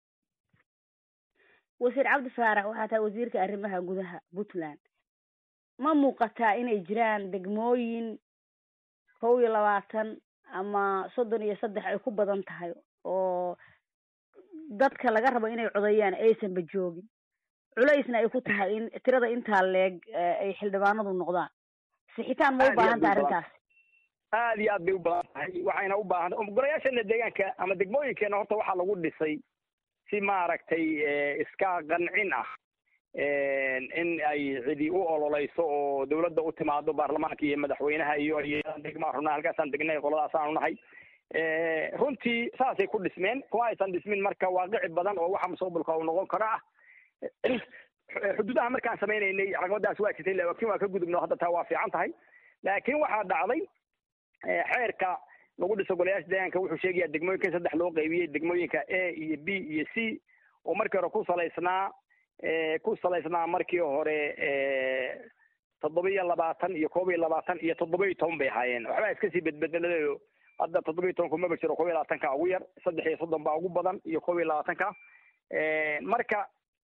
S10: wasiir cabdi faarax waxaa tahay wasiirka arrimaha gudaha puntland ma muuqataa inay jiraan degmooyin kow iyo labaatan ama soddon iyo saddex ay ku badan tahay oo dadka laga rabo inay codayaan aysanba joogin culaysna ay ku tahay in tirada intaa leeg ay xildhibaanadu noqdaan sixitaan ma u baahan tahay arrintaas
S2: aad iyo aad bay u badan tahay waxayna u baahan golayaashana deegaanka ama degmooyinkeena horta waxaa lagu dhisay si maaragtay iska qancin ah in ay cidi u ololeyso oo dawladda u timaado baarlamaanka iyo madaxweynaha iyo degmaa runaa halkaasaan degnay qoladaasaan nahay runtii saasay ku dhismeen kuma aysan dhismin marka waaqici badan oo waxa mustaqbalka uu noqon karo ah xuduudaha markaan sameynaynay caqabadaas waa jirtay laakiin waa ka gudubno hadda taa waa fiican tahay laakiin waxaa dhacday xeerka lagu dhiso golayaasha deegaanka wuxuu sheegayaa degmooyinka in saddex loo qaybiyey degmooyinka a iyo b iyo c oo markii hore ku salaysnaa ku salaysnaa markii hore toddoba iyo labaatan iyo koob iyo labaatan iyo toddoba iyo toban bay ahaayeen waxbaa iska sii bedbedelayo hadda toddoba iyo tobanku maba jiro koob iyo labaatanka ugu yar saddex iyo soddon baa ugu badan iyo koob iyo labaatanka marka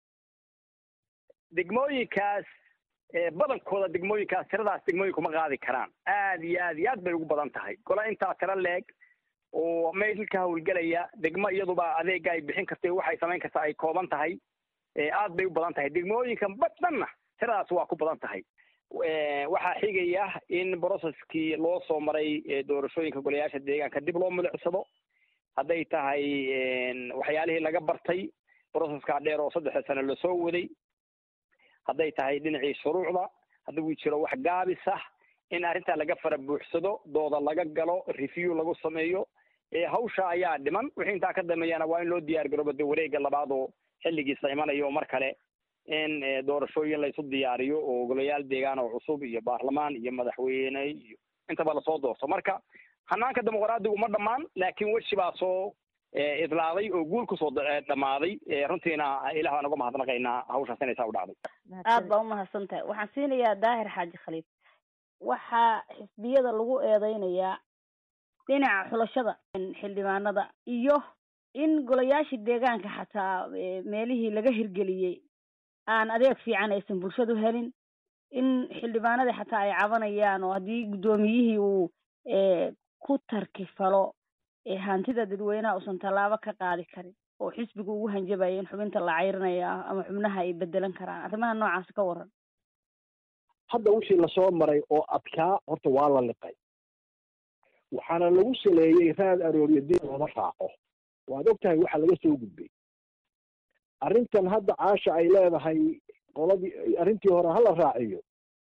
S2: degmooyinkaas badankooda degmooyinkaas tiradaas degmooyinku ma qaadi karaan aad iyo aad iyo aad bay ugu badan tahay gola intaa tiro leeg oo meel ka hawlgelaya degmo iyaduba adeega ay bixin kartay waxay samayn kartaa ay kooban tahay aad bay u badan tahay degmooyinka badhanna tiradaas waa ku badan tahay waxaa xigaya in brocesskii loo soo maray doorashooyinka golayaasha deegaanka dib loo milicsado hadday tahay waxyaalihii laga bartay brocesska dheer oo saddexa sano lasoo waday hadday tahay dhinacii shuruucda hadduu jiro wax gaabis ah in arrintaa laga fara buuxsado dooda laga galo review lagu sameeyo hawsha ayaa dhiman wixii intaa ka dambeeyana waa in loo diyaar garoobo de wareega labaad oo xilligiisa imanayo mar kale in doorashooyin laysu diyaariyo oo golayaal deegaan oo cusub iyo baarlamaan iyo madaxweyne iyo intaba lasoo doorto marka hanaanka dimuqraadigu ma dhammaan laakiin weshi baa soo idlaaday oo guul kusoo dhammaaday runtiina ilah baan uga mahadnaqaynaa hawshaas inay saa u dhacday
S10: aad baa umahadsan tahay waxaan siinayaa daahir xaaji khaliif waxaa xisbiyada lagu eedeynayaa dhinaca xulashada xildhibaanada iyo in golayaashii deegaanka xataa meelihii laga hirgeliyey aan adeeg fiican aysan bulshadu helin in xildhibaanadii xataa ay cabanayaan oo haddii guddoomiyihii uu ku tarkifalo hantida dadweynaha uusan tallaabo ka qaadi karin oo xisbiga ugu hanjabaya in xubinta la cayrinaya ama xubnaha ay bedelan karaan arrimaha noocaas ka waran
S3: hadda wixii lasoo maray oo adkaa horta waa la liqay waxaana lagu saleeyey raad arooryo dib looma raaco waad og tahay waxa laga soo gudbay arrintan hadda caasha ay leedahay qoladii arrintii hore hala raaciyo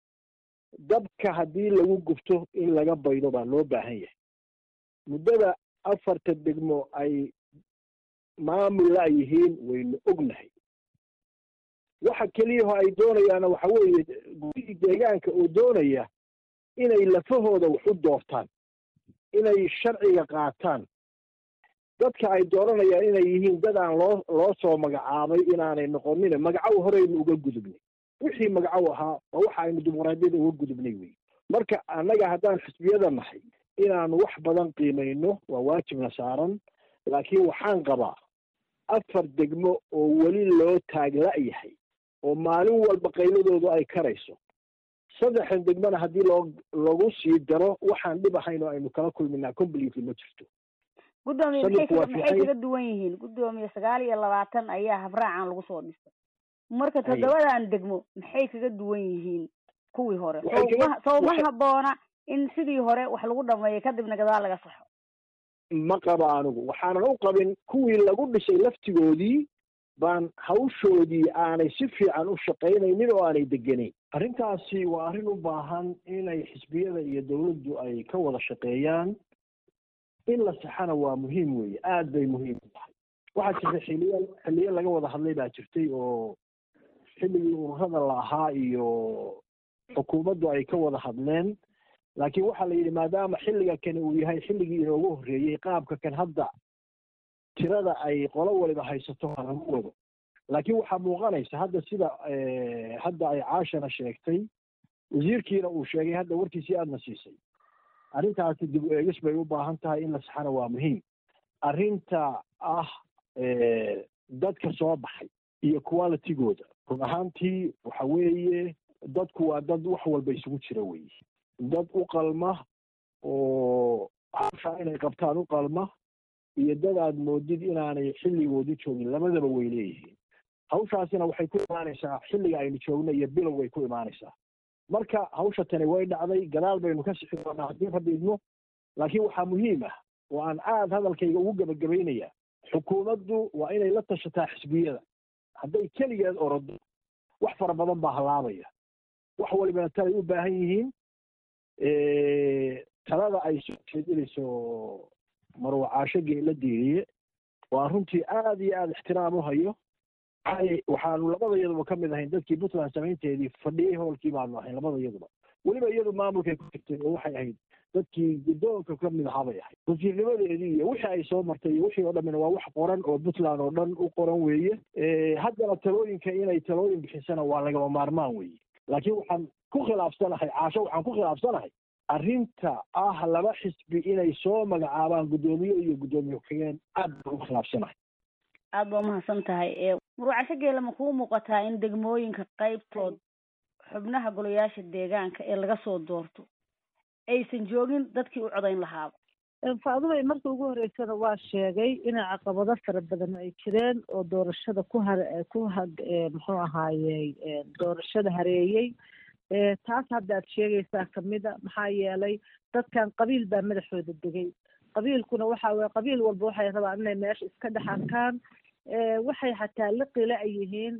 S3: dabka haddii lagu gubto in laga baydo baa loo baahan yahay muddada afarta degmo ay maamul la yihiin waynu ognahay waxa keliyaho ay doonayaana waxa weeye gudihii deegaanka oo doonaya inay lafahooda wax u doortaan inay sharciga qaataan dadka ay dooranayaan inay yihiin dad aan loo loo soo magacaabay inaanay noqonin magacow horeynu uga gudubnay wixii magacow ahaa waa waxa aynu dimuqraadiyada uga gudubnay wey marka annaga haddaan xisbiyada nahay inaanu wax badan qiimayno waa waajibna saaran laakiin waxaan qabaa afar degmo oo weli loo taagla-yahay oo maalin walba qayladoodu ay karayso saddexdan degmona haddii loo lagu sii daro waxaan dhib ahayn oo aynu kala kulminaa completely ma jirto
S10: guddoomiye maxay maxay kaga duwan yihiin guddoomiye sagaal iyo labaatan ayaa habraacan lagu soo dhistay marka toddobadan degmo maxay kaga duwan yihiin kuwii hore sowma sowma haboona in sidii hore wax lagu dhameeyo kadibna gadaal laga saxo
S3: ma qabo anigu waxaanan u qabin kuwii lagu dhisay laftigoodii baan hawshoodii aanay si fiican u shaqaynaynin oo aanay degenayn arrintaasi waa arrin u baahan inay xisbiyada iyo dawladdu ay ka wada shaqeeyaan in la saxana waa muhiim weeye aad bay muhiim u tahay waxaa jirta xiliya xiliyo laga wada hadlay baa jirtay oo xilligii ururada la ahaa iyo xukuumaddu ay ka wada hadleen laakiin waxaa la yidhi maadaama xilliga kani uu yahay xilligii inoogu horreeyey qaabka kan hadda tirada ay qolo waliba haysato ha lagu wado laakiin waxaa muuqanaysa hadda sida hadda ay caashana sheegtay wasiirkiina uu sheegay hadda warkiisii aadna siisay arrintaasi dib u eegis bay u baahan tahay in la saxana waa muhiim arrinta ah dadka soo baxay iyo qualitygooda run ahaantii waxa weeye dadku waa dad wax walba isugu jira weye dad u qalma oo hawshaa inay qabtaan u qalma iyo dad aad moodid inaanay xilligoodii joogin labadaba way leeyihiin hawshaasina waxay ku imaanaysaa xilliga aynu joogno iyo bilow way ku imaanaysaa marka hawsha tani way dhacday gadaal baynu ka sixi doonaa haddii rabbi idmo laakiin waxaa muhiim ah oo aan aad hadalkayga ugu gebagabaynaya xukuumaddu waa inay la tashataa xisbiyada hadday keligeed orodo wax fara badan baa halaabaya wax walibana talay u baahan yihiin talada ay soo jeedinayso marwacaasho geela diiriye waa runtii aad iyo aada ixtiraam u hayo waxaanu labada iyaduba ka mid ahayn dadkii puntland samaynteedii fadhiyey hoolkii baanu ahayn labada iyaduba weliba iyadu maamulkay ku jirtay oo waxay ahayd dadkii guddoonka ka mid ahaa bay ahayd wasiirnimadeedii iyo wixii ay soo martay iyo wixii oo dhammina waa wax qoran oo puntland oo dhan u qoran weeye haddana talooyinka inay talooyin bixisana waa lagama maarmaan weeye laakiin waxaan ku khilaafsanahay caasho waxaan ku khilaafsanahay arrinta ah laba xisbi inay soo magacaabaan guddoomiye iyo guddoomiye ku-xigeen aad baan ugu khilaafsanahay
S10: aada baa umahadsan tahay murwacasho geela ma kuu muuqataa in degmooyinka qaybtood xubnaha golayaasha deegaanka ee laga soo doorto aysan joogin dadkii u codayn lahaaba
S11: faadubay markii ugu horeysana waa sheegay inay caqabado fara badan ay jireen oo doorashada ku har ku ha muxuu ahaayey doorashada hareeyey taas hadda aad sheegaysaa kamida maxaa yeelay dadkan qabiil baa madaxooda degay qabiilkuna waxa weye qabiil walba waxay rabaan inay meesha iska dhex arkaan waxay xataa liqila ay yihiin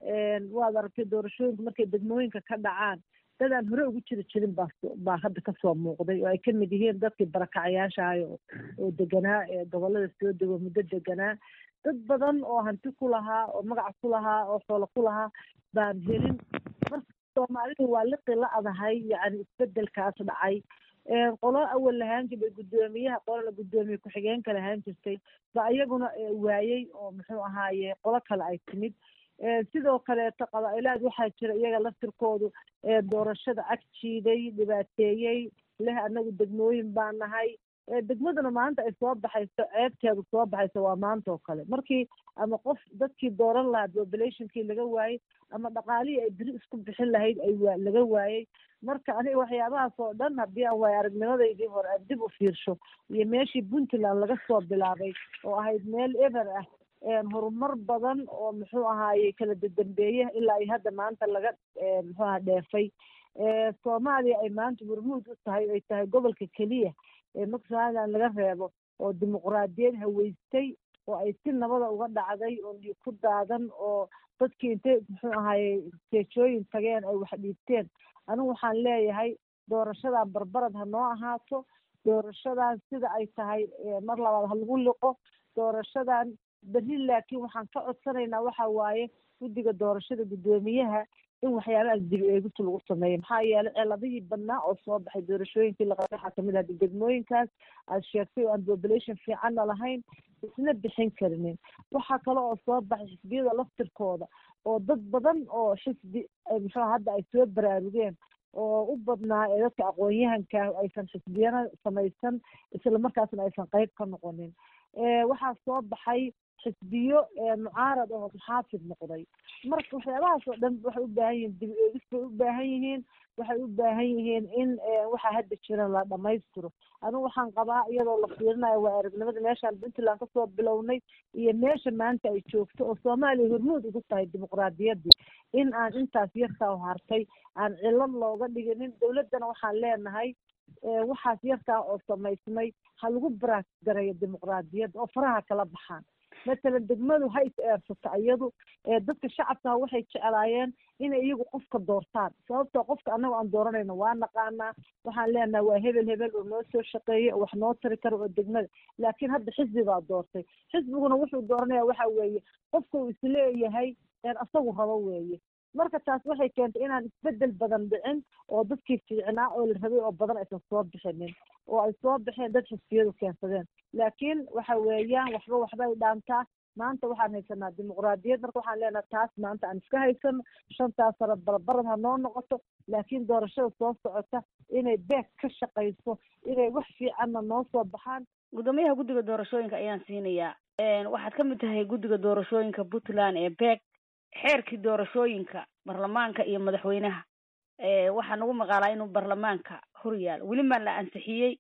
S11: waad aragtay doorashooyinka markay degmooyinka ka dhacaan dad aan hore ugu jiri jirin baa baa hadda kasoo muuqday oo ay kamid yihiin dadkii barakacayaashahay oo deganaa ee gobolada soo dego muddo deganaa dad badan oo hanti ku lahaa oo magac ku lahaa oo xoolo ku lahaa baan helin marka soomaalidu waa liqi la adahay yacni isbedelkaas dhacay qolo awal lahaan jiray guddoomiyaha qolona guddoomiye ku-xigeenka lahaan jirtay ba iyaguna waayey oo muxuu ahaaye qolo kale ay timid sidoo kaleeto qabaa-ilaad waxaa jira iyaga laftirkoodu doorashada ag jiiday dhibaateeyey leh anagu degmooyin baa nahay degmaduna maanta ay soo baxayso ceebteedu soo baxayso waa maanta oo kale markii ama qof dadkii dooran lahaa populationkii laga waayey ama dhaqaalihii ay beri isku bixin lahayd ay waa laga waayey marka aniga waxyaabahaas oo dhan haddii aan waaya aragnimadaydii hore aan dib u fiirsho iyo meeshii puntland laga soo bilaabay oo ahayd meel eber ah horumar badan oo muxuu ahaaye kala dadambeeye ilaa ay hadda maanta laga muxuu aha dheefay soomaaliya ay maanta hormuud u tahay ay tahay gobolka keliya ee maksaadan laga reebo oo dimuqraadiyad haweystay oo ay si nabada uga dhacday oo dhiig ku daadan oo dadkii intay muxuu ahaaye seejooyin tageen ay wax dhiibteen anigu waxaan leeyahay doorashadan barbarad ha noo ahaato doorashadan sida ay tahay mar labaad ha lagu liqo doorashadan berri laakiin waxaan ka codsanaynaa waxa waaye guddiga doorashada guddoomiyaha in waxyaabahaas dib eegista lagu sameeyo maxaa yeelay celadihii badnaa oo soo baxay doorashooyinkii laqabay waxaa kamid ah degmooyinkaas aad sheegtay oo aan population fiicanna lahayn isna bixin karinin waxaa kale oo soo baxay xisbiyada laftirkooda oo dad badan oo xisbi muxuu hadda ay soo baraarugeen oo u badnaa ee dadka aqoon-yahanka aysan xisbiyana samaysan isla markaasna aysan qeyb ka noqonin waxaa soo baxay xisbiyo mucaarad oo muxaafid noqday marka waxyaabahaas oo dhan waxay u baahan yihiin dib eegis bay u baahan yihiin waxay u baahan yihiin in waxaa hadda jira la dhamaystiro anigu waxaan qabaa iyadoo la fiirinayo waa aragnimada meeshaan puntland kasoo bilownay iyo meesha maanta ay joogto oo soomaaliya hormuud ugu tahay dimuqraadiyaddii in aan intaas yarkaa hartay aan cilad looga dhiginin dowladdana waxaan leenahay waxaas yarkaa oo samaysmay ha lagu baraas gareeyo dimuqraadiyadda oo faraha kala baxaan matalan degmadu ha is eersato iyadu dadka shacabkaha waxay jeclaayeen inay iyagu qofka doortaan sababtoo qofka annaga aan dooranayno waa naqaanaa waxaan leenahay waa hebel hebel oo noo soo shaqeeya oo wax noo tari kara oo degmada laakiin hadda xisbi baa doortay xisbiguna wuxuu dooranaya waxa weeye qofka uu isleeyahay asagu rabo weeye marka taas waxay keentay inaan isbedel badan dhicin oo dadkii fiicnaa oo la rabay oo badan aysan soo bixinin oo ay soo baxeen dad xisbiyadu keensadeen laakiin waxa weeyaan waxba waxbay dhaantaa maanta waxaan haysanaa dimuqraadiyad marka waxaan leenahay taas maanta aan iska haysano shantaas sano barabarad ha noo noqoto laakiin doorashada soo socota inay beeg ka shaqayso inay wax fiicanna noo soo baxaan
S10: guddoomiyaha guddiga doorashooyinka ayaan siinayaa waxaad ka mid tahay guddiga doorashooyinka puntland ee beeg xeerkii doorashooyinka baarlamaanka iyo madaxweynaha waxaa nagu maqaalaa inuu baarlamaanka hor yaalo weli maa la ansixiyey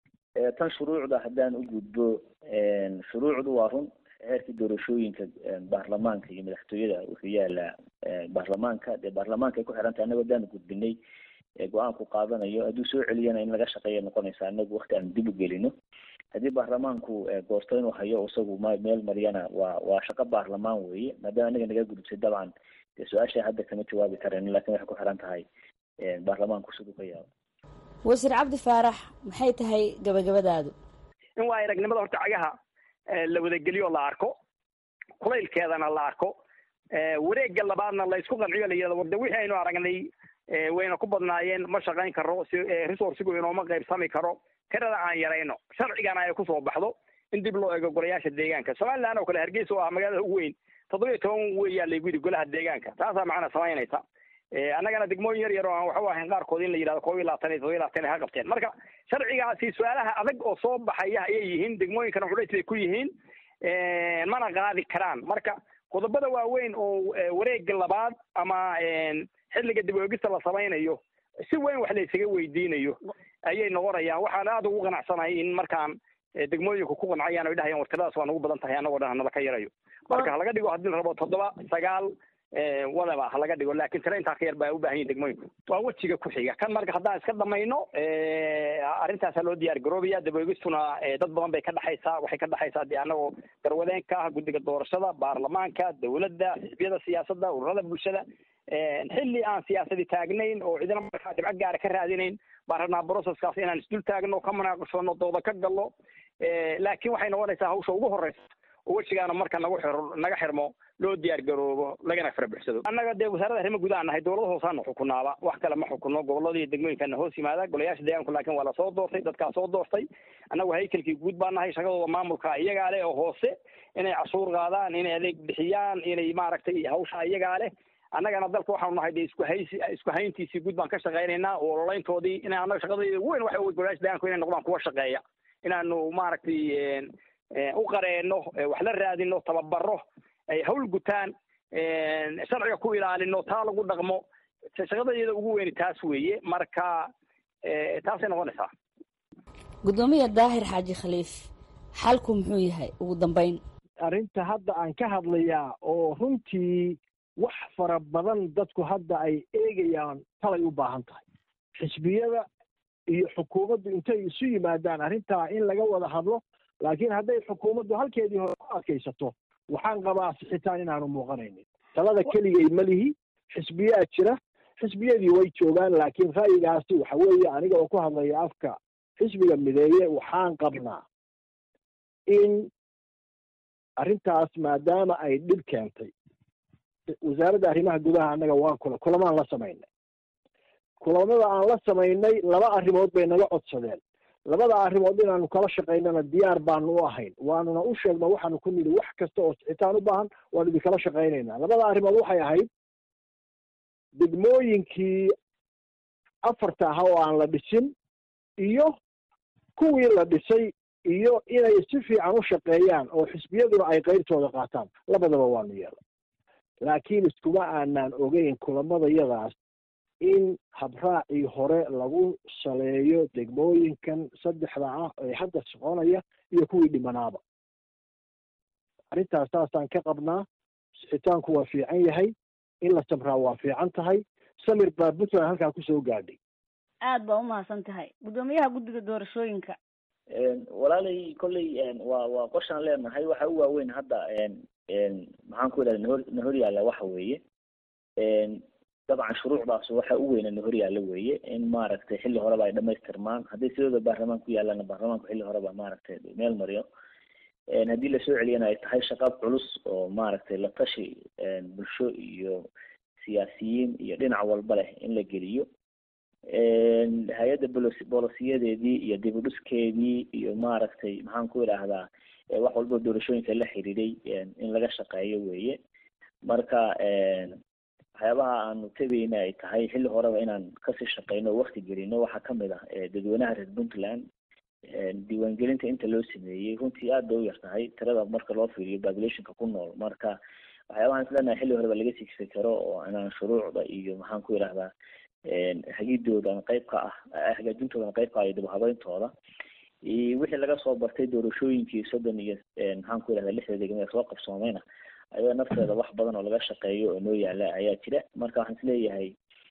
S12: tan shuruucda haddaan u gudbo shuruucdu waa run xeerkii doorashooyinka baarlamaanka iyo madaxtooyada wuxuu yaalaa baarlamaanka dee baarlamaanka ay ku xiran tahay annago haddaan gudbinay go-aanku qaadanayo hadduu soo celiyana in laga shaqeeya noqonaysa annagu wakti aan dib u gelino haddii baarlamaanku goorto inuu hayo isagu ma meel mariyana waa waa shaqo baarlamaan weeye maadaama anaga naga gudubtay dabcan dee su-aasha hadda kama jawaabi kareen lakin waxay ku xiran tahay baarlamaanku siduu ka yaabo
S9: wasiir cabdi faarax maxay tahay gabagabadaadu
S2: in waa aragnimada horta cagaha la wadageliyo la arko kulaylkeedana la arko wareegga labaadna la isku qanciyo la yidhahdo warde wixii aynu aragnay wayna ku badnaayeen ma shaqayn karo si resourcigu inooma qaybsami karo tirada aan yarayno sharcigana ay kusoo baxdo in dib loo eego golayaasha deegaanka somaliland oo kale hargeysa oo ah magaalada ugu weyn toddoba iyo toban weeyaa laygu yidhi golaha deegaanka taasaa macna samaynaysa annagana degmooyin yar yar oo aan waxba ahayn qaarkood in la yidhahdo koob iyo labaatan iyo todoba iyo labaatan ha qabteen marka sharcigaasi su-aalaha adag oo soo baxaya ayay yihiin degmooyinkana culays bay ku yihiin mana qaadi karaan marka qodobada waaweyn oo wareega labaad ama xilliga dib oegista la samaynayo si weyn wax la isaga weydiinayo ayay noqonayaan waxaan aada ugu qanacsanahay in markaan degmooyinku ku qancayaan oy dhahayaan wartiradaas waa nagu badan tahay annagoo dhan hanala ka yarayo marka halaga dhigo haddii la rabo toddoba sagaal wadaba halaga dhigo laakiin tiro intaa ka yar baa u baahan yihin degmooyinku waa wejiga ku xiga kan marka haddaan iska dhamayno arrintaasa loo diyaar garoobaya daboegistuna dad badan bay ka dhexaysaa waxay ka dhexaysaa dee annagoo garwadeenka ah guddiga doorashada baarlamaanka dawladda xisbiyada siyaasadda ururada bulshada xilli aan siyaasadi taagnayn oo cidina markaa dhibco gaara ka raadinayn baan rabnaa broceskaas inaan isdul taagno ka munaaqashoono dooda ka gallo laakiin waxay noqonaysaa hawsha ugu horeysa oo wejigaana marka nagu xir naga xirmo loo diyaar garoobo lagana fara buxsado annaga dee wasaaradda arrimo gudaha nahay dowlada hoosaana xukunaaba wax kale ma xukuno gobolada iyo degmooyinkana hoos yimaada golayaasha deegaanku laakiin waa lasoo doortay dadkaa soo doortay annagu haykalkii guud baa nahay shaqadooda maamulka iyagaa leh oo hoose inay cashuur qaadaan inay adeeg bixiyaan inay maaragtay hawsha iyagaa leh annagana dalka waxaanu nahay de isku haysi isku hayntiisii guud baan ka shaqaynaynaa oo ololeyntoodii ina annaga shaqadayda ugu weyn waxa wey golayaasha deegaanku inay noqdaan kuwa shaqeeya inaanu maaragtay u qareeno wax la raadino tababaro ay hawl gutaan sharciga ku ilaalino taa lagu dhaqmo shaqadayada ugu weyni taas weeye marka taasay noqonaysaa
S9: guddoomiya daahir xaaji khaliif xalku muxuu yahay ugu dambeyn
S3: arrinta hadda aan ka hadlayaa oo runtii wax fara badan dadku hadda ay eegayaan talay u baahan tahay xisbiyada iyo xukuumaddu intay isu yimaadaan arrintaa in laga wada hadlo laakiin hadday xukuumaddu halkeedii hore ku adkaysato waxaan qabaa sixitaan inaanu muuqanaynin talada keligay ma lihi xisbiyaa jira xisbiyadii way joogaan laakiin ra'yigaasi waxa weeye aniga oo ku hadlaya afka xisbiga mideeye waxaan qabnaa in arrintaas maadaama ay dhib keentay wasaaradda arrimaha gudaha annaga waan kula kulamaan la samaynay kulamada aan la samaynay laba arrimood bay naga codsadeen labada arrimood inaanu kala shaqaynana diyaar baanu u ahayn waanuna u sheegno waxaanu ku nidhi wax kasta oo sixitaan u baahan waanu idinkala shaqaynaynaa labada arrimood waxay ahayd degmooyinkii afarta aha oo aan la dhisin iyo kuwii la dhisay iyo inay si fiican u shaqeeyaan oo xisbiyaduna ay qeybtooda qaataan labadaba waanu yeelay laakiin iskuma aanaan ogeyn kulamadayadaas in habraacii hore lagu saleeyo degmooyinkan saddexda ah ee hadda soconaya iyo kuwii dhimanaaba arrintaas saasaan ka qabnaa sixitaanku waa fiican yahay in la samraa waa fiican tahay samir baa puntland halkaa kusoo gaadhay
S10: aad baa umahadsan tahay guddoomiyaha guddiga doorashooyinka
S12: walaalay kolley waa waa qorshaan leenahay waxa u waaweyn hadda maxaan ku idhahda nahor nahor yaalla waxa weeye dabcan shuruucdaas waxa u weyna nahor yaalla weeye in maaragtay xilli horeba ay dhamaystirmaan hadday sidooda baarlamaan ku yaallaana baarlamaanku xilli horeba maaragtay meel mariyo haddii lasoo celiyana ay tahay shaqo culus oo maaragtay la tashi bulsho iyo siyaasiyiin iyo dhinac walba leh in la geliyo hay-adda bolos bolosiyadeedii iyo dib u dhiskeedii iyo maaragtay maxaan ku idhaahdaa wax walba doorashooyinka la xiriiray in laga shaqeeyo weeye marka waxyaabaha aanu tegayna ay tahay xilli horeba inaan kasii shaqeyno o wakti gelino waxaa kamid ah dadweynaha reer puntland diiwaangelinta inta loo sameeyey runtii aad bay u yar tahay tirada marka loo fiiriyo populationka ku nool marka waxyaabahaan islenahay xilli horeba laga sigsi karo oo inaan shuruucda iyo maxaan ku idhahdaa hagidoodan qayb ka ah hagaajintoodan qayb ka ah iyo dib habeyntooda wixii laga soo bartay doorashooyinkii soddon iyo maxaan ku idhahdaa lixda degmo ee soo qabsoomayna ayada nafteeda wax badan oo laga shaqeeyo oo noo yaala ayaa jira marka waxaan isleeyahay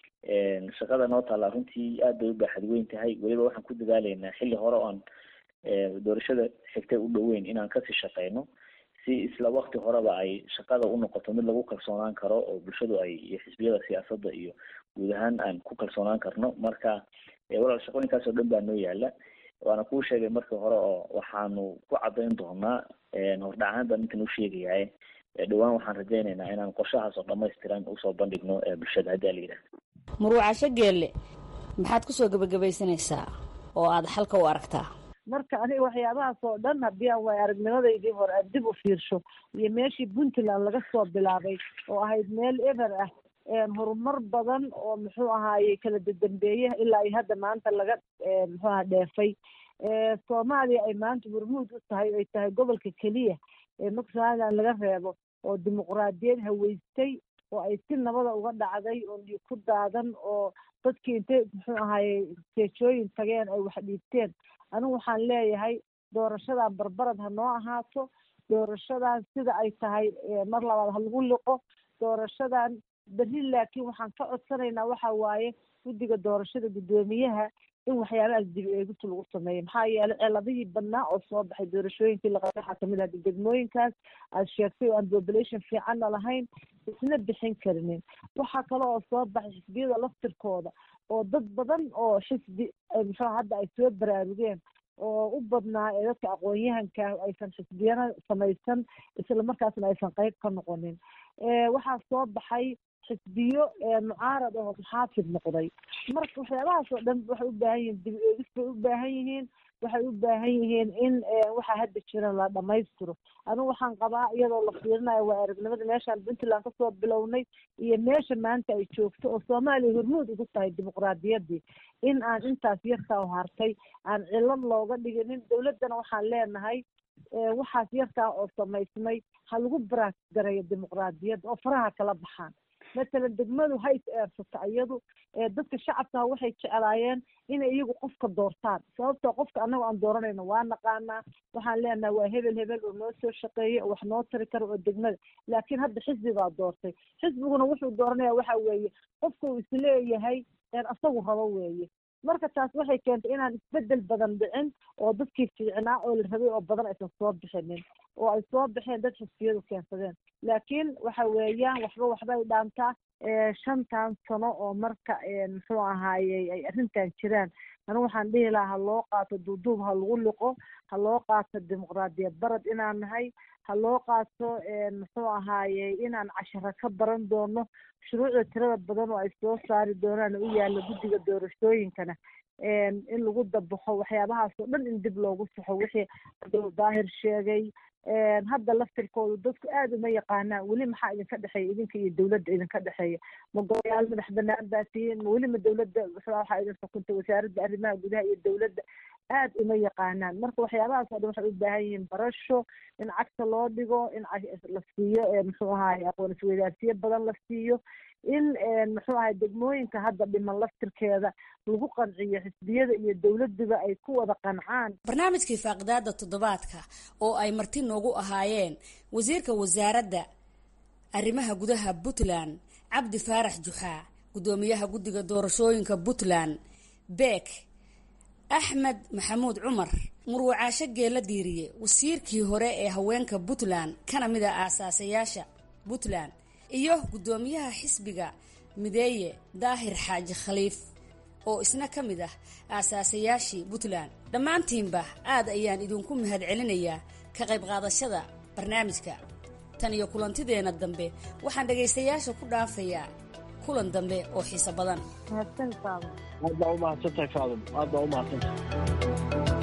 S12: shaqada noo taallaa runtii aad bay u baaxad weyn tahay weliba waxaan ku dadaaleynaa xilli hore oan doorashada xigtay u dhoweyn inaan kasii shaqeyno si isla wakti horeba ay shaqada u noqoto mid lagu kalsoonaan karo oo bulshadu ay iyo xisbiyada siyaasadda iyo guud ahaan aan ku kalsoonaan karno marka walaal shaqooyinkaas oo dhan baa noo yaala waana kuu sheegay markii hore oo waxaanu ku cadayn doonaa hordhacahaan baan ninkan u sheegayahay dhowaan waxaan rajaynaynaa inaan qorshahaas oo dhamaystiran usoo bandhigno bulshada haddii ala yidhahda
S9: muruucasho geelle maxaad kusoo gebagabaysanaysaa oo aada xalka u aragtaa
S11: marka aniga waxyaabahaas oo dhan haddii aan waay aragnimadaydii hore aan dib u fiirsho iyo meeshii puntland laga soo bilaabay oo ahayd meel eber ah horumar badan oo muxuu ahaaye kala dadambeeye ilaa iyo hadda maanta laga muxuu aha dheefay soomaaliya ay maanta hormuud u tahay ay tahay gobolka keliya ee marka somaliland laga reebo oo dimuqraadiyad haweystay oo ay si nabada uga dhacday oo dhiig ku daadan oo dadkii intay muxuu ahaaye seejooyin tageen ay wax dhiibteen anigu waxaan leeyahay doorashadan barbarad ha noo ahaato doorashadan sida ay tahay mar labaad ha lagu liqo doorashadan berri laakiin waxaan ka codsanaynaa waxa waaye guddiga doorashada guddoomiyaha in waxyaabahaas dib eegista lagu sameeyo maxaa yeelay celadihii badnaa oo soo baxay doorashooyinkii laqabay waxaa kamid ah degmooyinkaas aad sheegtay oo aan population fiicanna lahayn isna bixin karinin waxaa kale oo soo baxay xisbiyada laftirkooda oo dad badan oo xisbi muxuu hadda ay soo baraarugeen oo u badnaa ee dadka aqoon-yahanka aysan xisbiyana samaysan isla markaasna aysan qeyb ka noqonin waxaa soo baxay xisbiyo mucaarad oo muxaafid noqday marka waxyaabahaas oo dhan waxay u baahan yihiin dib eegis bay u baahan yihiin waxay u baahan yihiin in waxa hadda jira la dhamaystiro anigu waxaan qabaa iyadoo la fiirinayo waa aragnimada meeshaan puntland kasoo bilownay iyo meesha maanta ay joogto oo soomaaliya hormuud ugu tahay dimuqraadiyaddii in aan intaas yarkaa hartay aan cilad looga dhiginin dowladdana waxaan leenahay waxaas yarkaa oo samaysmay ha lagu baraasgareeyo dimuqraadiyadda oo faraha kala baxaan matalan degmadu ha is eersato iyadu dadka shacabka waxay jeclaayeen inay iyagu qofka doortaan sababtoo qofka annaga aan dooranayno waa naqaanaa waxaan leenahay waa hebel hebel oo noo soo shaqeeyey oo wax noo tari karo oo degmada laakiin hadda xisbigaa doortay xisbiguna wuxuu dooranaya waxa weeye qofka uu isleeyahay asagu rabo weeye marka taas waxay keentay inaan isbedel badan dhicin oo dadkii fiicnaa oo la rabay oo badan aysan soo bixinin oo ay soo baxeen dad xisbiyadu keensadeen laakiin waxa weeyaan waxba waxba ay dhaantaa shantan sano oo marka muxuu ahaayey ay arrintan jiraan anigu waxaan dhihi lahaa ha loo qaato duuduub ha lagu liqo ha loo qaato dimuqraadiyad barad inaan nahay ha loo qaato muxuu ahaayey inaan casharo ka baran doono shuruucda tirada badan oo ay soo saari doonaan u yaalla guddiga doorashooyinkana in lagu dabaxo waxyaabahaas oo dhan in dib loogu saxo wixii daahir sheegay hadda laftirkoodu dadku aada uma yaqaanaan weli maxaa idinka dhexeeya idinka iyo dowladda idinka dhexeeya ma golayaal madax banaan baa tihiin ma weli ma dowladda waxaa idin xukuntay wasaaradda arrimaha gudaha iyo dowladda aad uma yaqaanaan marka waxyaabahaas oo dhan waxay u baahan yihiin barasho in cagta loo dhigo in la siiyo muxuu ahaye aqoon isweydaarsiyo badan la siiyo in muxuu ahay degmooyinka hadda dhiman laftirkeeda lagu qanciyo xisbiyada iyo dowladuba ay ku wada qancaan
S9: barnaamijkii faaqidaada toddobaadka oo ay marti noogu ahaayeen wasiirka wasaaradda arrimaha gudaha puntland cabdi faarax juxaa guddoomiyaha guddiga doorashooyinka puntland beek axmed maxamuud cumar murwacaasho geela diiriye wasiirkii hore ee haweenka puntland kana mid a aasaasayaasha puntland iyo guddoomiyaha xisbiga mideeye daahir xaaji khaliif oo isna ka mid ah aasaasayaashii puntland dhammaantiinba aad ayaan idinku mahad celinayaa ka qayb qaadashada barnaamijka tan iyo kulantideenna dambe waxaan dhagaystayaasha ku dhaafayaa kulan dambe oo xiiso badan
S3: aad baa umahadsantahay faadum aad baa umahadsantahay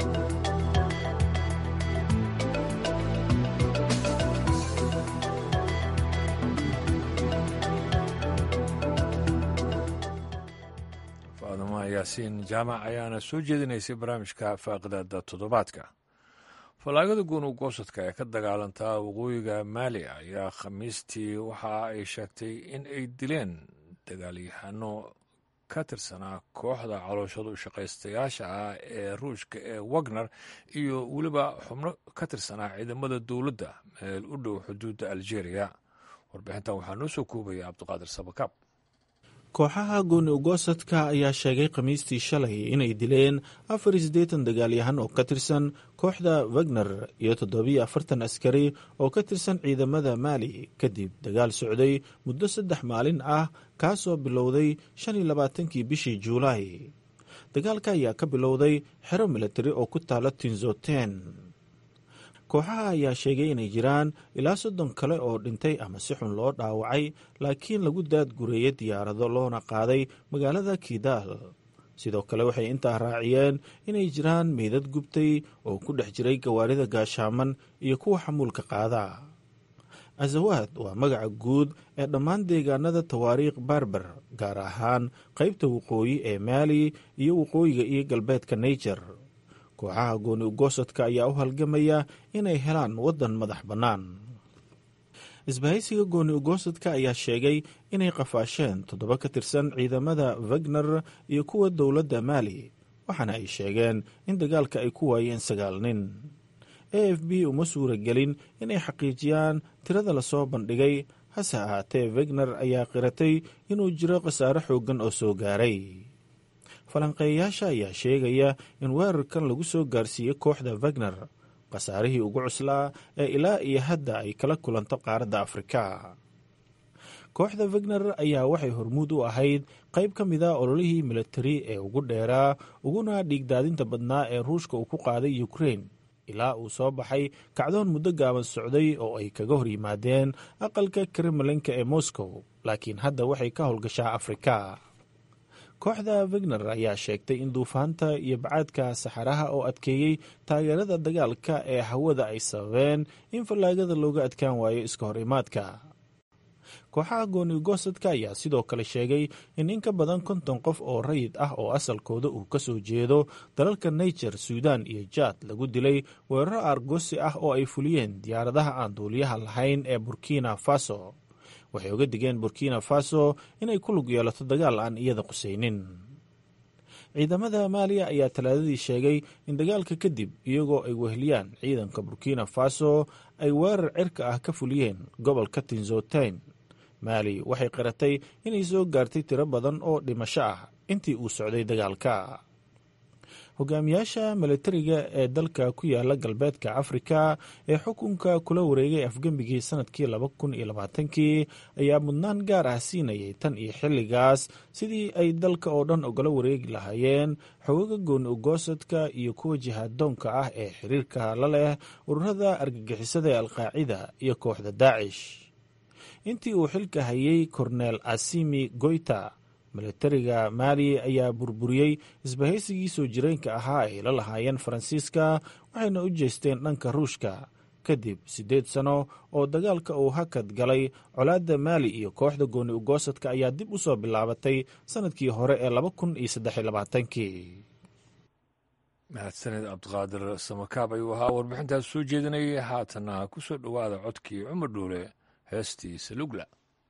S1: faaduma yaasiin jaamac ayaana soo jeedinaysay barnaamijka faaqidaada toddobaadka fallaagada guunu goosadka ee ka dagaalantaa waqooyiga maali ayaa khamiistii waxa ay sheegtay in ay dileen dagaalyahano ka tirsanaa kooxda calooshadu shaqaystayaasha ah ee ruushka ee wagner iyo weliba xubno ka tirsanaa ciidamada dowladda meel u dhow xuduudda algeria warbixintan waxaa noo soo koobaya cabdiqaadir sabakaab
S4: kooxaha gooni ugoosadka ayaa sheegay khamiistii shalay inay dileen afar iyo siddeetan dagaalyahan oo ka tirsan kooxda wagner iyo toddobiyo afartan askari oo ka tirsan ciidamada maali kadib dagaal socday muddo saddex maalin ah kaasoo bilowday shan iyo labaatankii bishii juulaay dagaalka ayaa ka bilowday xero milatari oo ku taala tinzoten kooxaha ayaa sheegay inay jiraan ilaa soddon kale oo dhintay ama si xun loo dhaawacay laakiin lagu daadgureeyey diyaarado loona qaaday magaalada kidaal sidoo kale waxay intaa raaciyeen inay jiraan meydad gubtay oo ku dhex jiray gawaarida gaashaaman iyo kuwa xamuulka qaada azawaad waa magaca guud ee dhammaan deegaanada tawaariikh barber gaar ahaan qaybta waqooyi ee maali iyo waqooyiga iyo galbeedka naijer kooxaha gooni ugoosadka ayaa u halgamaya inay helaan waddan madax bannaan isbahaysiga gooni ugoosadka ayaa sheegay inay qafaasheen toddoba ka tirsan ciidamada wagner iyo kuwa dowladda maali waxaana ay sheegeen in dagaalka ay ku waayeen sagaal nin a f b uma suura gelin inay xaqiijiyaan tirada lasoo bandhigay hase ahaatee wagner ayaa qiratay inuu jiro khasaare xooggan oo soo gaaray falanqeeyayaasha ayaa sheegaya in weerarkan lagu soo gaarsiiyey kooxda wagner khasaarihii ugu cuslaa ee ilaa iyo hadda ay kala kulanto qaaradda afrika kooxda wagner ayaa waxay hormuud u ahayd qayb ka mid a ololihii militari ee ugu dheeraa uguna dhiigdaadinta badnaa ee ruushka uu ku qaaday ukrein ilaa uu soo baxay kacdoon muddo gaaban socday oo ay kaga hor yimaadeen aqalka kremlinka ee moscow laakiin hadda waxay ka howlgashaa afrika kooxda wagner ayaa sheegtay in duufaanta iyo bacaadka saxaraha oo adkeeyey taageerada dagaalka ee hawada ay sababeen in fallaagada looga adkaan waayo iska hor imaadka kooxaha gooni goosadka ayaa sidoo kale sheegay in in ka badan konton qof oo rayid ah oo asalkooda uu ka soo jeedo dalalka niger suudan iyo jaad lagu dilay weeraro aargosi ah oo ay fuliyeen diyaaradaha aan duuliyaha lahayn ee burkina faso waxay uga digeen burkina faso inay ku lug yeelato dagaal aan iyada qusaynin ciidamada maaliya ayaa talaadadii sheegay in dagaalka kadib iyagoo ay weheliyaan ciidanka burkina faso ay weerar cirka ah ka fuliyeen gobolka tinzotain maali waxay qiratay inay soo gaartay tiro badan oo dhimasho ah intii uu socday dagaalka hogaamiyaasha milatariga ee dalka ku yaala galbeedka afrika ee xukunka kula wareegay afgembigii sanadkii laba kun iyo labaatankii ayaa mudnaan gaar ah siinayay tan iyo xilligaas sidii ay dalka oo dhan ogala wareegi lahaayeen xogaga gooni ugoosadka iyo kuwa jihaadoonka ah ee xiriirka la leh ururada argagixisada ee alqaacida iyo kooxda daacish intii uu xilka hayay korneel asimi goyta milatariga maali ayaa burburiyey isbahaysigii soo jireenka ahaa ay la lahaayeen faransiiska waxayna u jeesteen dhanka ruushka kadib siddeed sano oo dagaalka uu hakad galay colaadda maali iyo kooxda gooni ugoosadka ayaa dib u soo bilaabatay sannadkii hore ee laba kun iyo saddex iyo labaatankii
S1: mahadsaned cabdiqaadir samakaab ayuu ahaa warbixintaas soo jeedinayay haatana ku soo dhowaada codkii cumar dhuule heestii salugla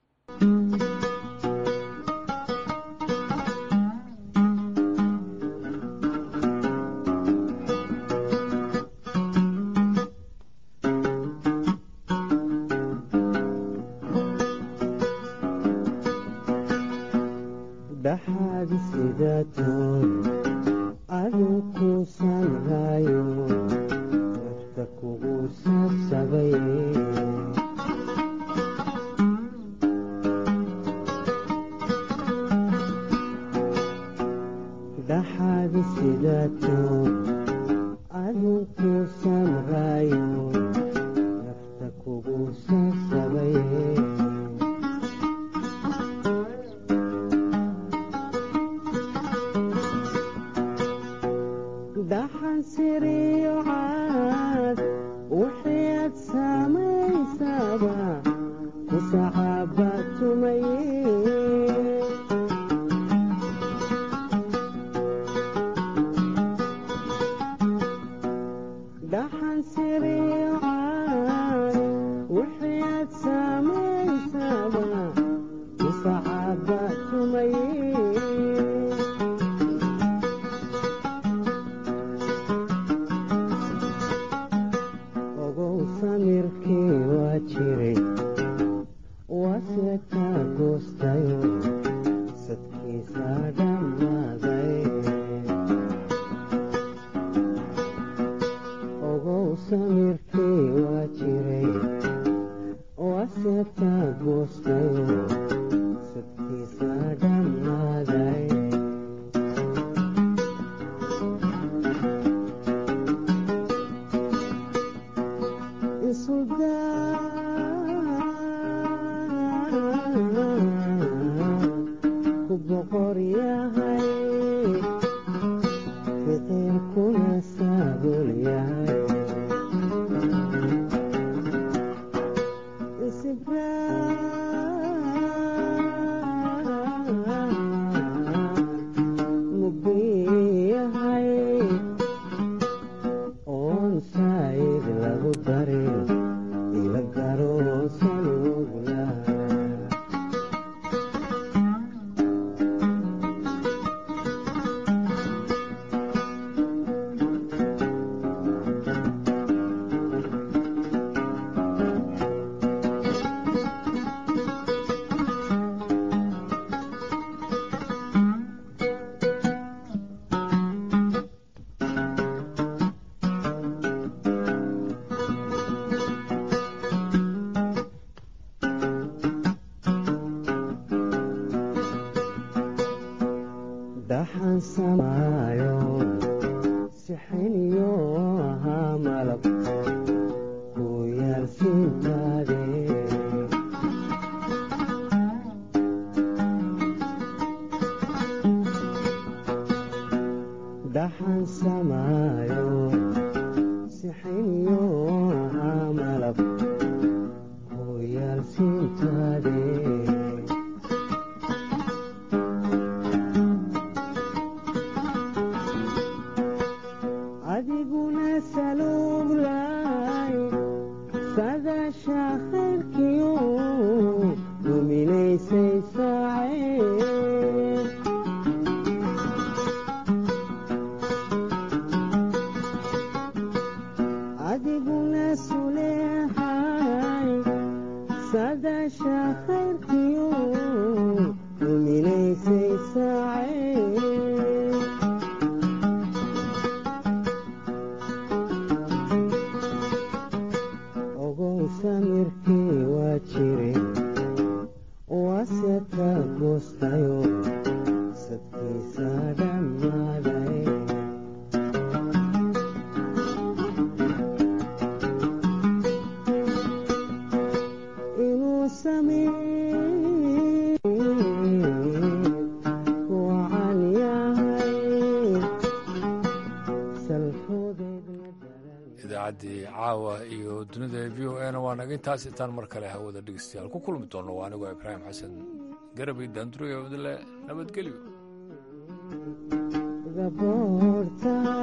S1: idaacaddii caawa iyo dunida v o e na waa naga intaas intaan mar kale hawada dhegeystayaal ku kulmi doono waa anigoo ibraahim xasan garabay daanduroya wadale nabadgelyo